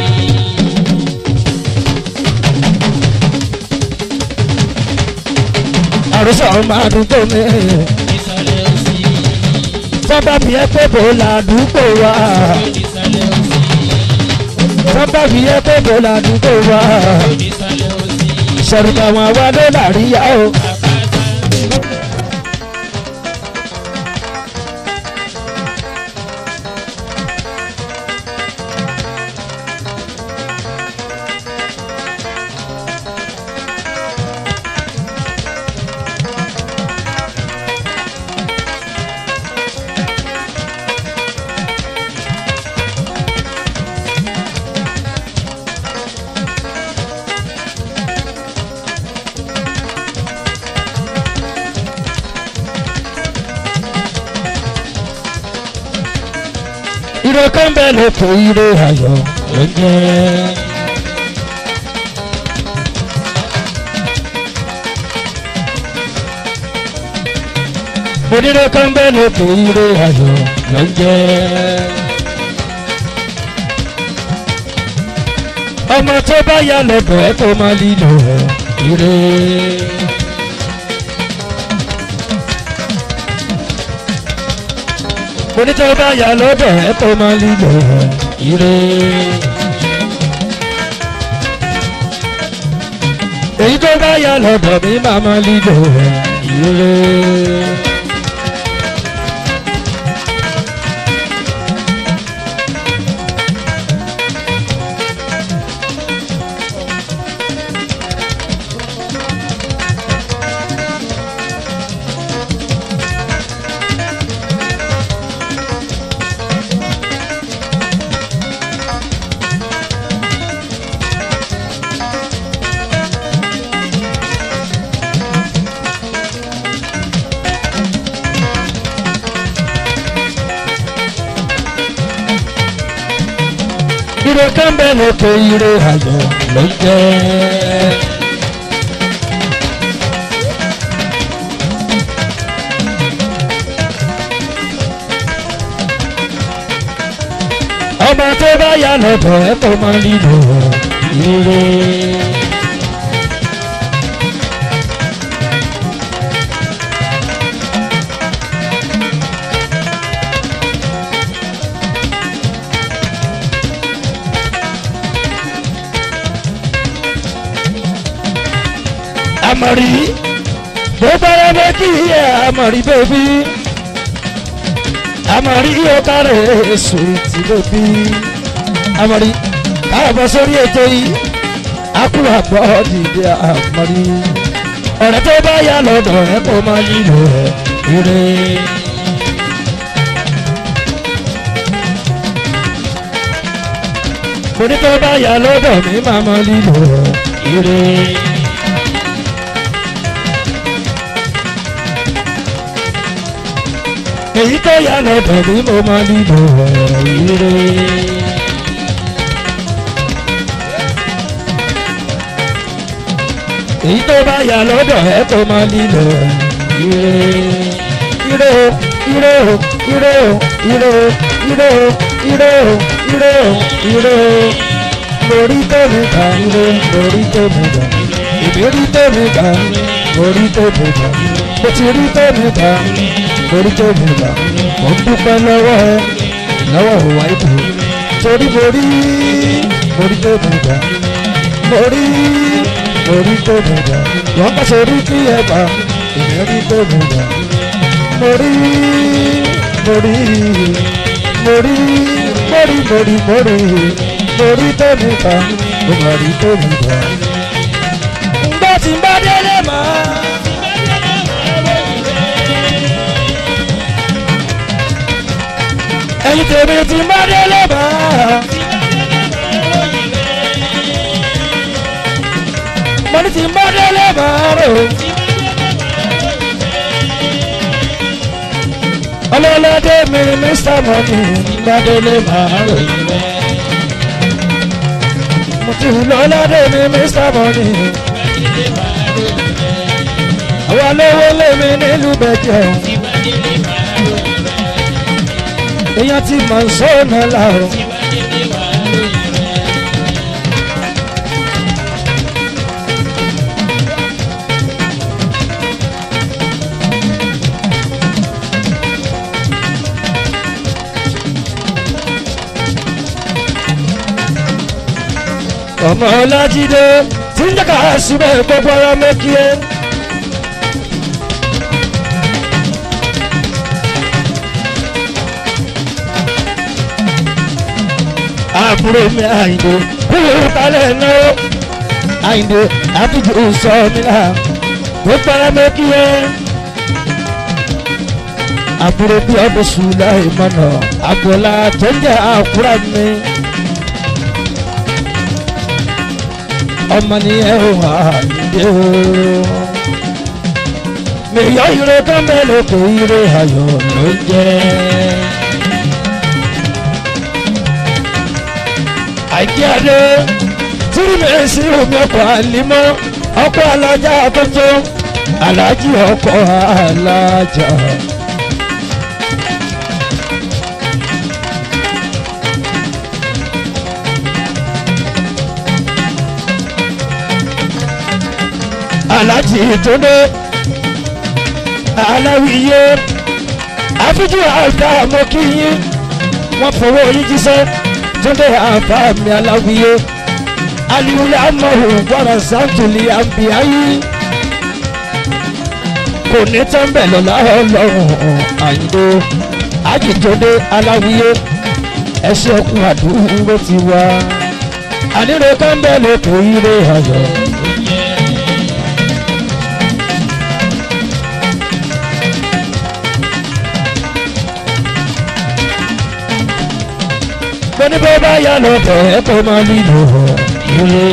àrùsọ máa dúpọ̀ mi. Ìsàlẹ̀ òsì. sábà bí ẹ pé bò ládùúgbò wa. Ìsàlẹ̀ òsì. sábà bí ẹ pé bò ládùúgbò wa. Ìsàlẹ̀ òsì. sọ̀rọ̀ àwọn àwa ló làríyá o. Àpáta. ire kan bẹ́ẹ̀ ló kó ire ayọ̀ ló ń jẹ́. onírè kan bẹ́ẹ̀ ló kó ire ayọ̀ ló ń jẹ́. ọmọ tó bá yà lọ́dọ̀ ẹ̀ tó máa lílo ẹ̀ ire. onítọ̀ bá yà lọ́dọ̀ ẹ̀ tó máa lílo ẹ̀ ire. èyí tó bá yà lọ́dọ̀ mi máa máa lílo ẹ̀ ire. ire kan bẹ́ẹ̀ ló kó ire ayọ̀ ló ń jẹ́. ọmọ tó bá yà lọ́dọ̀ ẹ̀ tó máa lílo ire. àmọ̀rí bó bára bẹ́ kí ẹ àmọ̀rí bẹ́bí àmọ̀rí yóò kárẹ̀ sùwìtì bẹ́bí àmọ̀rí káàbọ̀ sórí ètò yìí akúrò àgbọ̀ dìde àmọ̀rí ọ̀rẹ́ tó bá yà lọ́dọ̀ ẹ kó máa nílò ẹ̀ ire. mo ní tó bá yà lọ́dọ̀ mi máa máa nílò ẹ̀ ire. èyí tó yà lọ́dọ̀ mi mo máa nílò ẹ̀ ire. èyí tó bá yà lọ́dọ̀ ẹ kó máa nílò ire ire o ire o ire o ire o ire o ire o ire o ire o lórí tèmi kà ire lórí tèmi kà ìbéèrè tèmi kà lórí tèmi kà mo ti rí tèmi kà lórí tèmi kà mo ń dúpẹ́ lọ́wọ́ ẹ lọ́wọ́ òwà ìbò torí mo rí lórí tèmi kà mo rí orí tó dùdà wọ́n bá sórí kí ẹ bá ìlérí tó dùdà mo rí mo rí mo rí mo rí mo rí mo rí mo rí tó dùdà mo mà rí tó dùdà. ǹgbà tí ń bá délé máa. ẹ̀yin tèmi tí ń bá délé máa. mo ní tí ń bá délé máa rò. ọlọ́lọ́dé mi mr money ń bá délé máa rò. mo ti lọ́lọ́dé mi mr money. àwa lówó lèmi nílùú bẹ̀jẹ̀ o. èèyàn ti mọ̀ ń sọ́nà láàrọ̀. ọmọ ọlájídé tí ń jẹ́ka síbẹ̀ gbogbo ara mẹ́kí ẹ́. àbúrò mi àyìnbó kúrò kálẹ̀ náà àyìnbó àbújá sọ mi là gbogbo ara mẹ́kí ẹ́. àbúrò bí ọdún sùlá ìmọ̀nà àgbọ̀lá tó ń jẹ́ àkúrà mi. ọmọ nìyẹn ò wá nídé o. mèyọ ire kan bẹ́ẹ̀ ló kó ire ayọ̀ ló jẹ́. àìkíyàdé tírímẹ̀sì omi ọkọ̀ àlímọ́ ọkọ̀ alájà tuntun alájì ọkọ̀ alájà. alájì ìtúndé aláwìyé àfijù àgbà mọ́kìyín wọ́n fowó yín jíṣẹ́ túndé àbá mi aláwìyé aliwulẹ̀ amọ̀hún wàrà sàtúlì àbíyáyí kò ní tẹ́ḿbẹ̀ lọ́la ọlọ́run àyíndó àjìtúndé aláwìyé ẹṣẹ́ ọkùn àdúgbò ti wá àníre kẹ́ńbẹ̀ lè kó ire ayọ̀. ní bó bá yà lọ́dọ̀ ẹ kó máa nílò ire.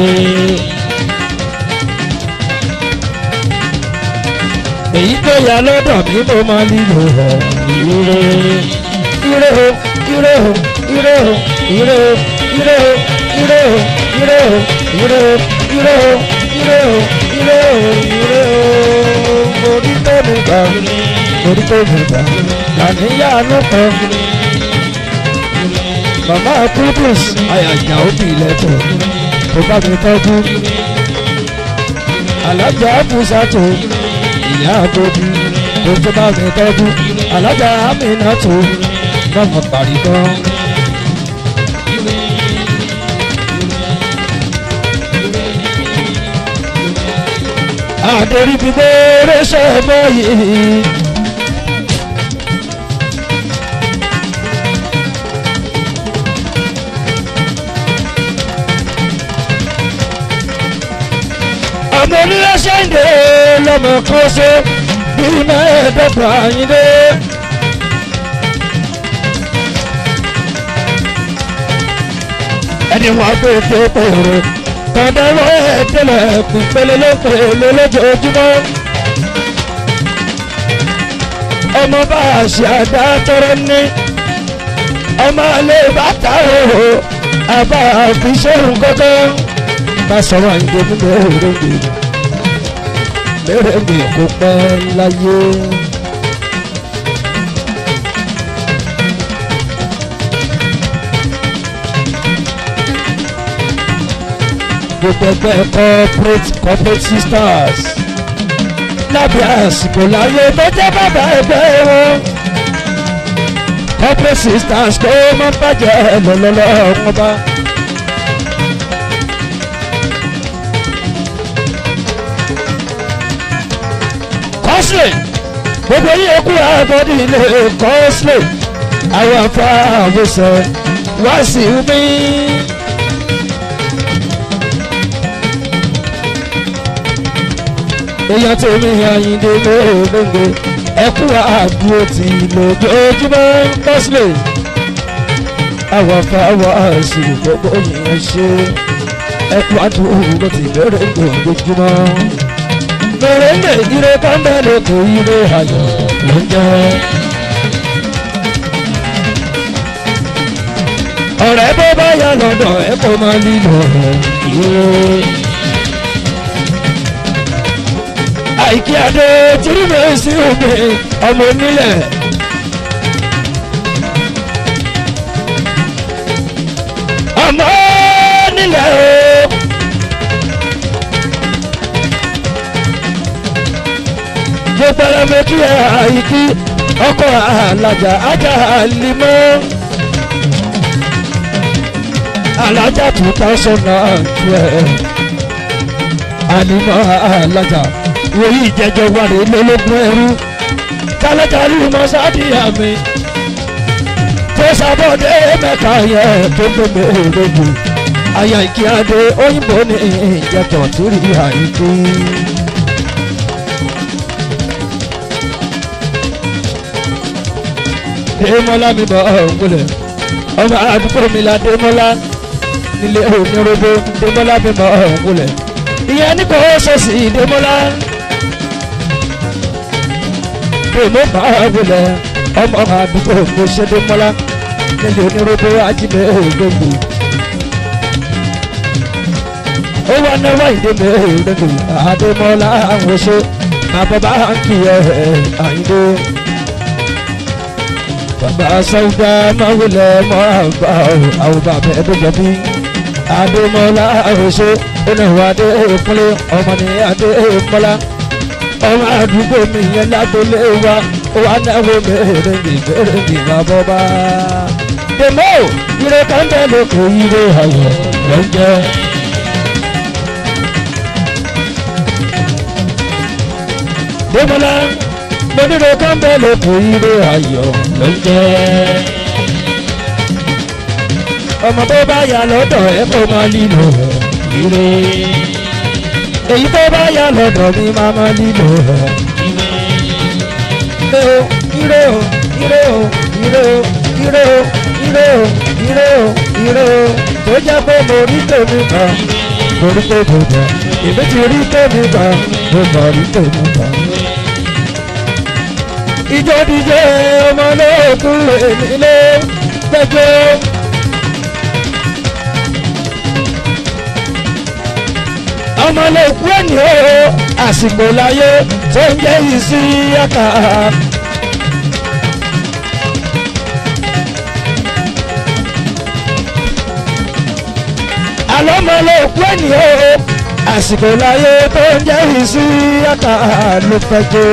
èyí tó yà lọ́dọ̀ mi mo máa nílò ire. ire o ire o ire o ire o ire o ire o ire o ire o ire o ire o ire o ire o orí tó mi gbà orí tó mi gbà àníyànú kan màmá kúndùs àyàjà òbí ilẹ̀kùn tó bá mi tọ́jú alájà àbúsàtò ìyá àbòbí tó tó bá mi tọ́jú alájà àmìnàtò mọ̀mọ́ parí gan. àdérí bí gbére ṣe mọ́ yìí. ọmọ onílé ṣẹ́ǹdé lọ́mọ kan ṣe bí mẹ́ẹ̀ẹ́dọ́gbọ̀n àyíndé. ẹni wọn gbé tó pèrè kọ́ńdẹ́rọ́ ẹ̀ẹ́dẹ́lẹ̀ pípẹ́lẹ́ lópele lójoojúmọ́. ọmọ bá a ṣe àdá tọrọ ní ọmọ alẹ́ bàtà òhò àbá àfiṣẹ́hùn kọ́kọ́ ká sọ̀rọ̀ àyìnbó nínú èrèǹgbè lérèǹgbè kó pẹ́ láyé. gbogbo ẹgbẹ́ corporate corporate sisters lábẹ́ àsìkò láyé tó jẹ́ bàbá ẹgbẹ́ wọn. corporate sisters kó má bàjẹ́ lọ́lọ́lọ́ wọn bá. kọ́sìlẹ̀ gbogbo yìí kú àbọ̀dì ilé kọ́sìlẹ̀ àwọn afáàwòsàn wá sí mi. èèyàn tó mi àyíndé lóògbé ẹkú àdúró ti lójoojúmọ́ kọ́sìlẹ̀ àwọn afáàwòsàn gbogbo yìí ṣe ẹkú àdúró ti bẹ̀rẹ̀ lójoojúmọ́ mèrèǹdè ire kọ́ńbẹ́lẹ̀ kò ire ayọ̀ ló ń jẹ́. ọ̀rẹ́ bó bá yà lọ́dọ̀ ẹ kò máa lílọ ire. àìkí adé tìrìmẹ̀ sí omi ọmọ onílẹ̀. ọmọ onílẹ̀ o. gbogbo ẹlẹ́mi kí ẹ àìkí ọkọ̀ alájà ajá limọ́ alájà two thousand and twelve ànímọ́ alájà wòye ìjẹjọ wà ní lólógún ẹrú tálájà limọ́ sádìyà mi tó sábọ́dé mẹ́ta yẹ tó gbẹmẹ òdòdó àyà ìkíyàdé òyìnbó ní ìjẹtọ̀ tó rí àìkú. Démọ́lá mi bọ̀ ọ̀gbọ́lẹ̀ ọmọ àdúgbò mi la Démọ́lá nílé onírúurú Démọ́lá mi bọ̀ ọ̀gbọ́lẹ̀ ìyẹn ní kò ṣèṣì Démọ́lá Démọ́ bá ọ̀gbọ́lẹ̀ ọmọ àdúgbò mi ṣe Démọ́lá nílé onírúurú ajílẹ̀ ògbógbò ó wà náwó ìdèmí ògbógbò Adémọ́lá àwọn oṣù àbọ̀bá kì í ẹ̀ àyíndé bàbá sọ́jà máwùlẹ̀ mọ́ àgbà àwọn bàbá ẹ̀dùn jọ̀bí adémọ́lá àròṣe oníwà adé ìpínlẹ̀ ọmọ ní adé ìpínlẹ̀ ọmọ àdúgbò mi yẹn lágbólé wa wà náwó mẹ́rin ìbéèrè ìgbà bọ́bá. dèmó ire kàńtẹ́ ló kó ire ayọ̀ ló ń jẹ́. dèmọ́lá gbẹdúró kàńtẹ́ ló kó ire ayọ̀ ló ń jẹ́. ọmọ tó bá yà lọ́dọ̀ ẹ̀ kó máa lílo ire. èyí tó bá yà lọ́dọ̀ mi máa máa lílo ẹ̀ ire o ire o ire o ire o ire o ire o ire o ire o tó jẹ́ pé mo rí tèmi kan mo rí tèmi kan èmi ti rí tèmi kan mo mọ̀ rí tèmi kan. ìjọ díje ọmọ náà kún lè nílé gbẹgbẹ. ọmọ lè kú ẹni o àsìkò láyé tó ń jẹ́ ìsí yàtà. àlọ́ ọmọ lè kú ẹni o àsìkò láyé tó ń jẹ́ ìsí yàtà ló fẹ́ jẹ́.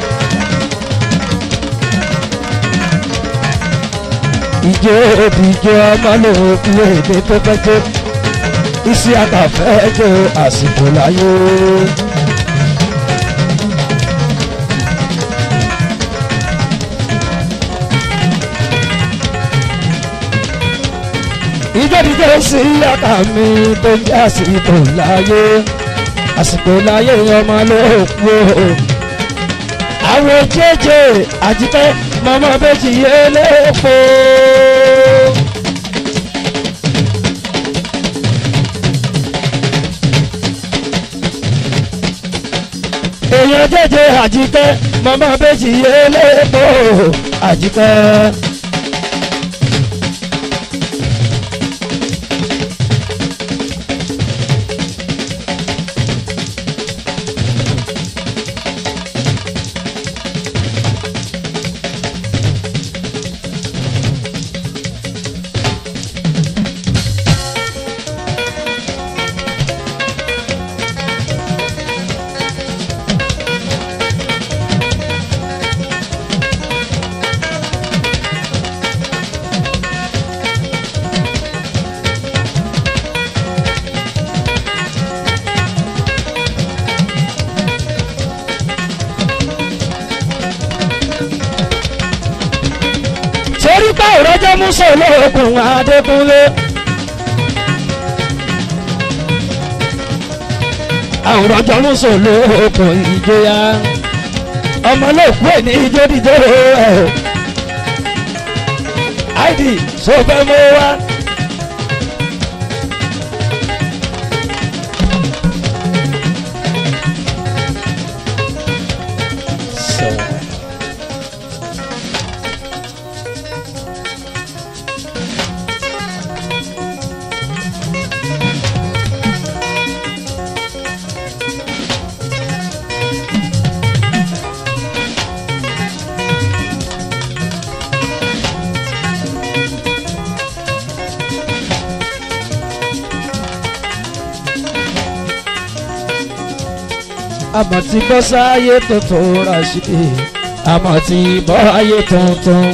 ìjọ òdìjọ ọmọ lè kú èdè tó fẹ́ jẹ́ isi àtàfẹ́ jẹ́ àsìkò láyé. ìjọ́díjọ́ sí àkà mi tó ń jẹ́ àsìkò láyé àsìkò láyé ọmọ ló kú o. àwọn jẹ́jẹ́ àjíkẹ́ mọ́mọ́ bẹ́jì yé lépo. èèyàn jẹ́jẹ́ àjíkẹ́ mọ́mọ́ bẹ́jì yé lépo àjíkẹ́. torí pé òrọ́jọ́ músọ̀ olóògùn adékúnlé. àwòránjọ́ músọ̀ olóògùn ìjọya ọmọ olóòkú ẹ̀ ní ijó dídó ẹ̀ áìdì sọ fẹ́ mú wá. àmọ́ tí bọ́ sáyé tuntun rà sí i àmọ́ tí bọ́ ayé tuntun.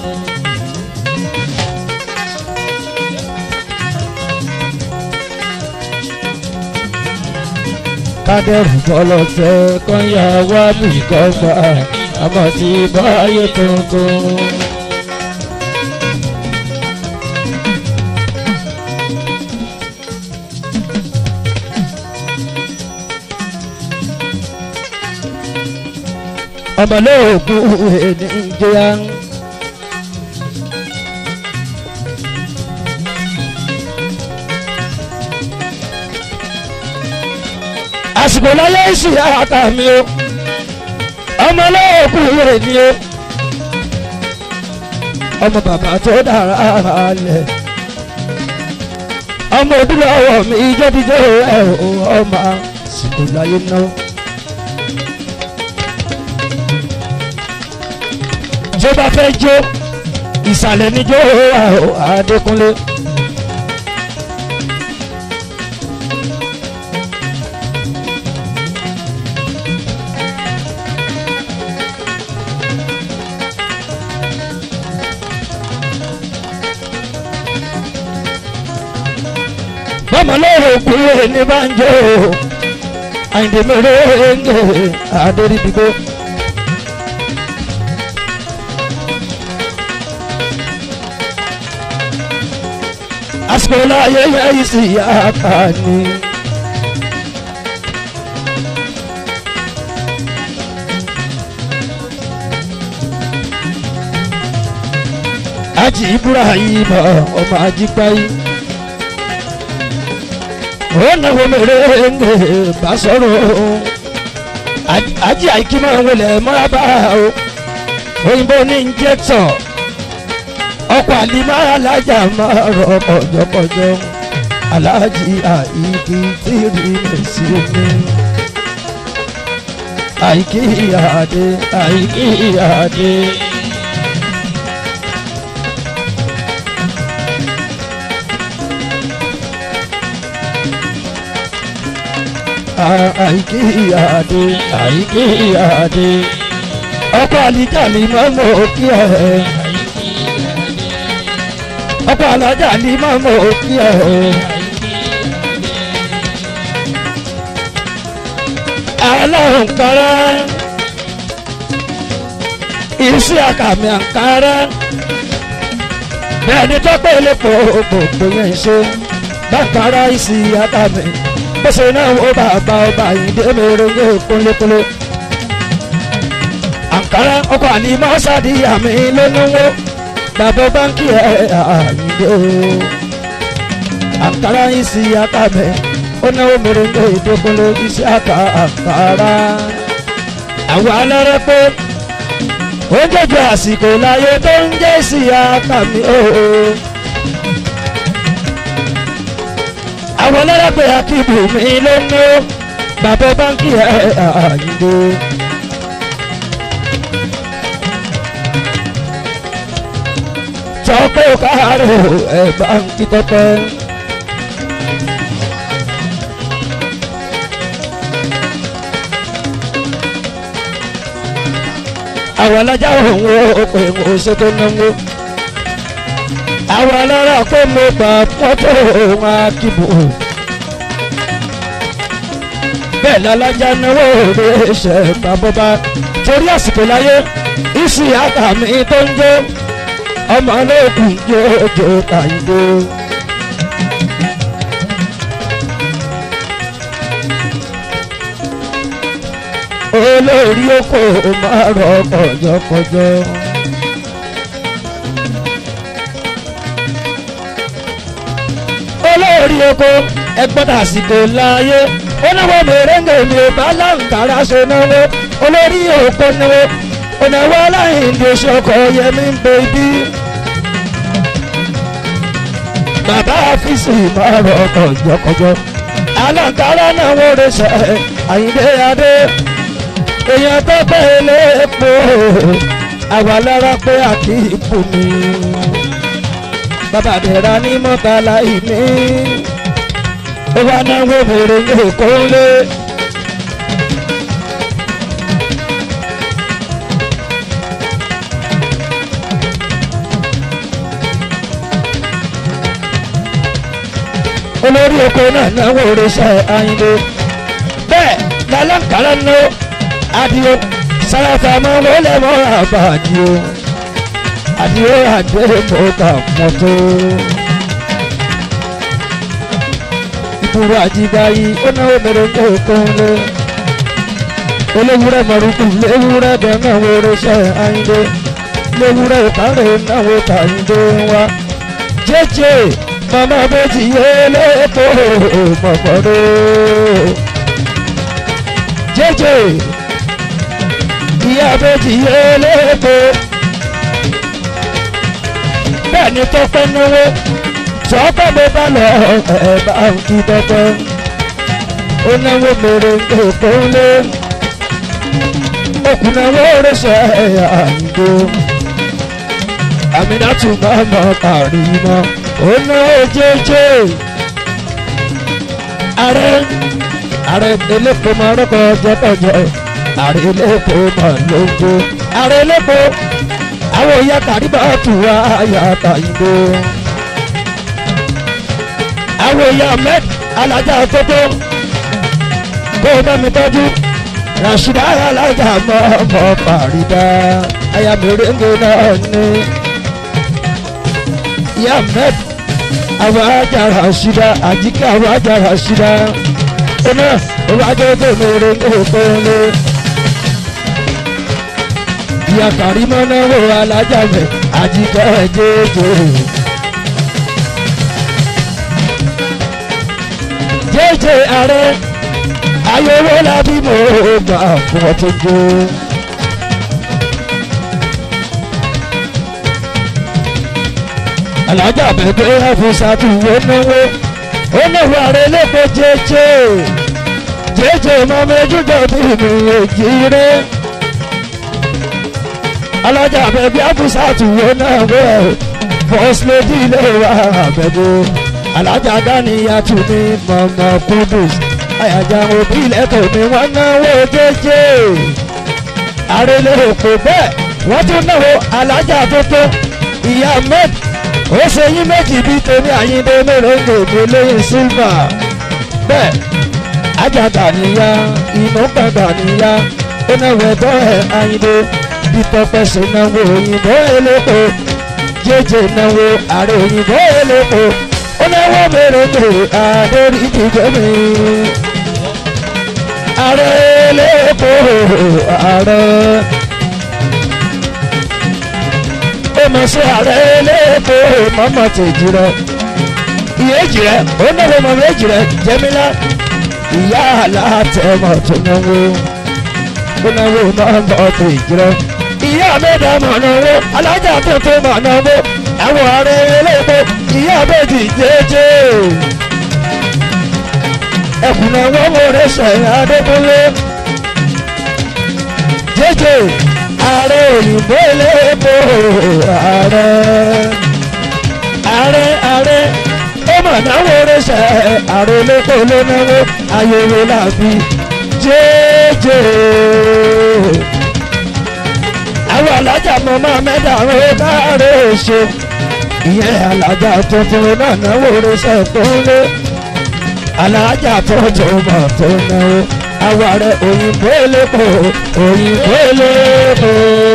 kádẹ́rù bọ́lọ̀ fẹ́ kọ́nyà wá bí kọ́gbà àmọ́ tí bọ́ ayé tuntun. ọmọlóògùn ènìjọya. àsìkò láyé ìsì àkà mi o ọmọlóògùn ènì o ọmọ bàbá tó dára lẹ ọmọ òdúrà ọwọ́ mi ìjọ́díjọ́ ẹ̀ ọmọ àsìkò láyé náà. tó bá fẹ́ jó ìsàlẹ̀ níjó Adékúnlé. bọ́mọ lóore kúrò ní banjo àyìndé mẹ́rẹ́ ń gé adéríbigbó. àsìkò láyé yẹ́yì sí yàtà ni. Aji Ibrahim ọmọ ajípáyé. Ó náwó mèrèǹgè bá sọ̀rọ̀. Aji àìkí máa ń wọlé mọ́rábà o. Òyìnbó ní injector ọkọ̀ àlìmọ́ alájà máa rọ kọjọkọjọ aláàjì àìkí tí rí mi sí mi. àìkí àdé àìkí àdé. àìkí àdé àìkí àdé. ọkọ̀ àlìjà ni mọ́mọ́ kí ẹ̀ ọkọ alájà ní mọ́mọ́ òkú ẹ̀ o. aláǹkárá iṣẹ́ àkàmì àǹkárá bẹ́ẹ̀ ni tọ́pẹ́ elépo gbogbo yẹn ń ṣe bàkàrà ìsì àtàmì bó ṣe náà ó bàbá ọba ìdè mèrèǹgè kúnlékúnlé. àǹkárá ọkọ̀ àní mọ́ṣáàdì àmì lónúwó bàbá báńkì ẹ̀ àyíndé o. àǹkárá ìsì àtàmì ó náwó mèrèǹgè ìdókúnlé iṣẹ́ àkà àǹkárá. àwọn alẹ́rẹ́ pé ó jẹjọ àsìkò láyé tó ń jẹ́ sí àtàmì ooo. àwọn ọlọ́dàgbé akíbu mi ló ń ná bàbá báńkì ẹ̀ àyíndé. tọ́pẹ́ káàárọ̀ ẹ̀ báńkì tọ́pẹ́. àwọn alájà òun ò pè ń ṣe tó náwó àwọn alára pé mo gbà fọ́tò òun akíbo bẹ́ẹ̀ lálájà náwó rẹ̀ ṣe bàbọ́bá torí àsìkò láyé ìsì àtàmì tó ń jó ọmọ olóògùn jòjò tàyídó. olórí oko máa rọ kọjọkọjọ. olórí oko ẹgbọ́dọ̀ àsìkò láàyè ó náwó mèrèǹgè mi ò bá láǹkàrà ṣe náwó olórí oko náwó ònàwó aláìndí ṣọkọ yẹmí ń bèbí. bàbá àfíìsì máa rọ kọjọkọjọ aláǹkàrà náà wọ́n rẹ̀ ṣe àyíndé adé èèyàn tó pé léèpo àwa lára pé àkíkù mi bàbá àdẹ̀rà ní mọ́tàlá ìní ó wá náwó mèrè ní èkó lé. olórí oko náà náwó oríṣẹ́ ayíǹde bẹ́ẹ̀ lálàkàrà náà adio sarafa máa wọlé mọ́ra bá adio adio adé mọ́ta mọ́tò. ìbúrò àjíbáyé ó náwó mẹ́rẹ̀ẹ́dẹ́ òkúnlé olówúrẹ́ mọ̀rúkú léwúrẹ́ bẹ́ẹ̀ náà wọ́n rẹ́ṣẹ́ ayíǹde léwúrẹ́ ìkárẹ̀ náwó tàyíǹde wá jẹ́jẹ́ mama bẹ́tì yé lẹ́kọ̀ọ́ mọ̀kọ́dọ́ jẹ́jẹ́ ìyá bẹ́tì yé lẹ́kọ̀ọ́ bẹ́ẹ̀ ni tọ́pẹ́ náwó tọ́pẹ́ mi bá lọ ẹ̀ bá ń kí tọ́pẹ́ ó náwó mèrè èkó lé òkùnàwó rẹ̀ṣẹ̀ àyìnbó àmìnátù máa mọ̀ kárí mọ́ ó náwó jẹ́jẹ́ ààrẹ ààrẹ elépo máa rọ́kọ̀ jẹ́kọ̀jẹ́ ààrẹ elépo máa lóńgbò ààrẹ elépo àwọn ìyá kàríbà tù wá yàtà ìbò àwọn ìyá ahmed alájà tótó kó o bá mi tọ́jú rasheeda alájà mọ́ ọmọ fàrídà aya mèrèǹgè náà ní ìyá ahmed àwọn ajá rasheeda àjíkẹ́ àwọn ajá rasheeda ọ̀nà ìwájú tó mèrèǹgè kọ́lé ìyá kàrímọ́ náà wò alájà mẹ́ àjíkẹ́ jẹ́jẹ́. jẹ́jẹ́ ààrẹ ayọ̀wọ́ lábí mo gbà fún ọ tó jó. alájà bẹ̀bẹ̀ àfọ̀sàtù wo náwó ó náwó ààrẹ lẹ́kọ̀ọ́ jẹ́jẹ́ jẹ́jẹ́ mọ́mẹ́jújọ́ bí mi èjì rẹ̀ alájà bẹ̀bẹ̀ àfọ̀sàtù wo náwó first lady ilé wa bẹ̀bẹ̀ alájà dáníyà tún ní mọ̀mọ́ kúndùs àyàjà òbí lẹ́tọ̀ ni wọ́n náwó jẹ́jẹ́ àrèlè òkò bẹ́ẹ̀ wọ́n tún náwó alájà tó tó ìyá med ó ṣe yín méjì bíi tèmi àyíndé mẹ́rẹ̀ẹ́gbẹ̀ mi lóyún sílvà bẹ́ẹ̀ ajá dáníyà inú pẹ̀ dáníyà ó náwó ẹ̀tọ́ ẹ̀ àyíndé bí tọpẹ́ ṣe náwó òyìnbó elépo jẹjẹ náwó ààrẹ òyìnbó elépo ó náwó mèremère àdórí ìdíje mi ààrẹ elépo ààrẹ ó mọ̀ sí ààrẹ elépo mọ́mọ́ tèjì rẹ ìyéjì rẹ ó náwó mọ̀ méjì rẹ jẹ́mílá ìyá àlàtẹ̀mọ̀ tó náwó ó náwó mọ́mọ́ tèjì rẹ ìyá mẹ́ta mọ̀ náwó alájà tuntun mọ̀ náwó àwọn ààrẹ elépo ìyá méjì jẹ́jẹ́ ẹkùnà wọn wò rẹ sẹyìn adékúnlé jẹjẹ ààrẹ òyìnbó elépo ààrẹ ààrẹ ààrẹ ó mà náwó rẹ sẹ ààrẹ elépo ló náwó ayẹwo làbí jẹjẹ àwọn alájà mọ máa mẹ́ta rẹ káàárẹ̀ ṣe ìyẹn alájà tuntun náà náwó rẹ sẹ kúnlé alájà tọ́jú ọmọ tó náwó àwa rẹ òyìnbó elépo òyìnbó elépo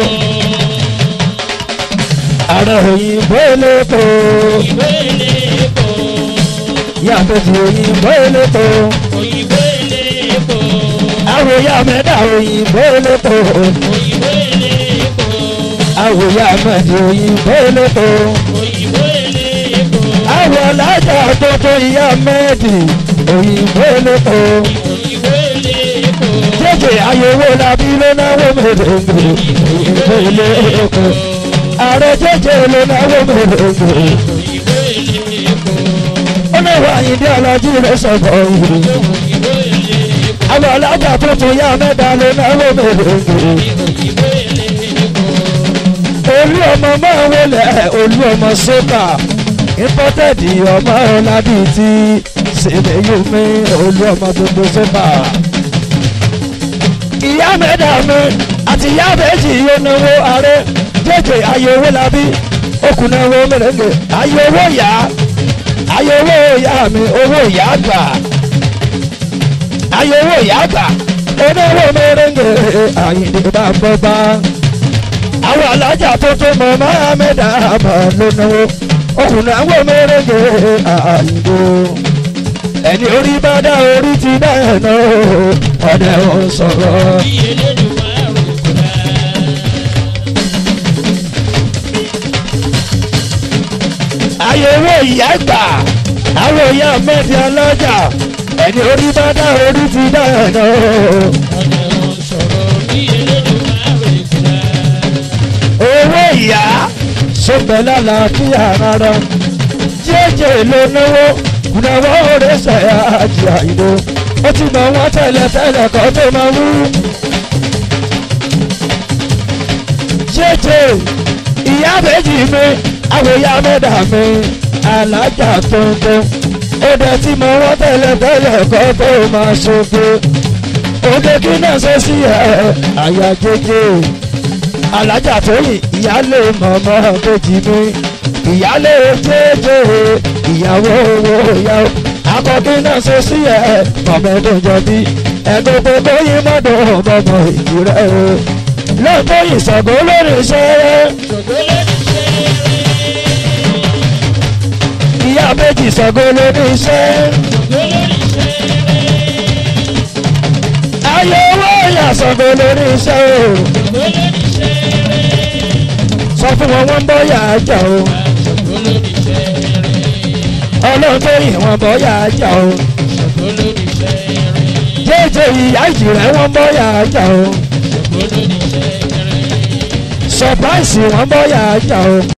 ààrẹ òyìnbó elépo Òyìnbó elépo. yàtọ̀ sí òyìnbó elépo Òyìnbó elépo. àwòyá mẹ́ta òyìnbó elépo Òyìnbó elépo. àwòyá mẹ́ta òyìnbó elépo Òyìnbó elépo. àwọ̀ alájà tuntun ìyá mẹ́ẹ̀dì òyìnbó elépo Òyìnbó elépo. jẹ́jẹ́ àyẹ̀wò làbí ló náwó mèrèǹgè òyìnbó elépo ààrẹ jẹ́jẹ́ ló náwó mèrèǹgè. Òyìnbó elépo. ó náwó àyíndé ọlọ́jú rẹ̀ sọ̀kọ̀ òyìnbó. Òyìnbó elépo. àwọn alájà tuntun yá mẹ́ta ló náwó mèrèǹgè. Òyìnbó elépo. olú ọmọ máa wọlé olú ọmọ sókà imported ọmọ ọ̀làdì tí sèléyùmí olú ọmọ gbogbo sókà. ìyá mẹ́ta mi àti ìyá méjì yóò náwó ààrẹ jẹ́jẹ́ ayé owó labí okùn náwó mèrèǹgè ayé owó yá ayé owó ìyá mi owó ìyá gbà ayé owó ìyá gbà oníwó mèrèǹgè àyìndé bá bọ́ bá àwọn alájà tuntun mọ mohammed ahmed ló náwó ọkùnrin àwọn mẹrẹgẹ àyìnbó ẹni orí bá dá orí ti dá ẹ̀ náà ọ̀dẹ̀ ò sọ̀rọ̀. Bí Elédùmarè kò dá. àyẹ̀wò ìyá gbà àwọn ìyá mẹ́tì alájà ẹni orí bá dá orí ti dá ẹ̀ náà. Ọ̀nà ò sọ̀rọ̀ bí Elédùmarè kò dá. owó ìyá sọpẹ́ lálàáfíà rárá jẹ́jẹ́ ló náwó kùnàwó rẹ̀ ṣàyà àjì àìló ó ti mọ wọn tẹ́lẹ̀ tẹ́lẹ̀ kan tó máa wú. jẹ́jẹ́ ìyá méjì mi àwọn ìyá mẹ́ta mi alájà tuntun ó dẹ̀ ti mọ wọn tẹ́lẹ̀ tẹ́lẹ̀ kan tó máa ṣoge òde kí náà ṣe sí ẹ̀ àyà jẹ́jẹ́ alájà tóyìn ìyálé mọ̀mọ́ kejì mi ìyálé jẹ́jẹ́ ìyàwó owó ìyàwó akọkí náà ṣe sí ẹ mọ̀mọ́ tó jọ bí ẹgbẹ́ gbogbo yín mọ́dọ̀ mọ́mọ́ ìjìrẹ́ o lọ́tọ́ ìṣàgó lórí iṣẹ́ Ṣògo lórí ṣẹ́rẹ́. ìyá méjì ìṣàgó lórí iṣẹ́ Ṣògo lórí ṣẹ́rẹ́. ayé owó ìyá ìṣàgó lórí iṣẹ́ o Ṣògo lórí ṣẹ́rẹ́. sọ fún wọn wọ́n ń bọ́ yà á jà o Ṣògo lórí ṣẹ́rẹ́. ọlọ́run tó yìn wọ́n bọ́ yà á jà o Ṣògo lórí ṣẹ́rẹ́. jẹ́jẹ́ ìyá ìjìrẹ́ wọ́n bọ́ yà á jà o Ṣògo lórí ṣẹ́rẹ́. surprise wọ́n bọ́ yà á jà o.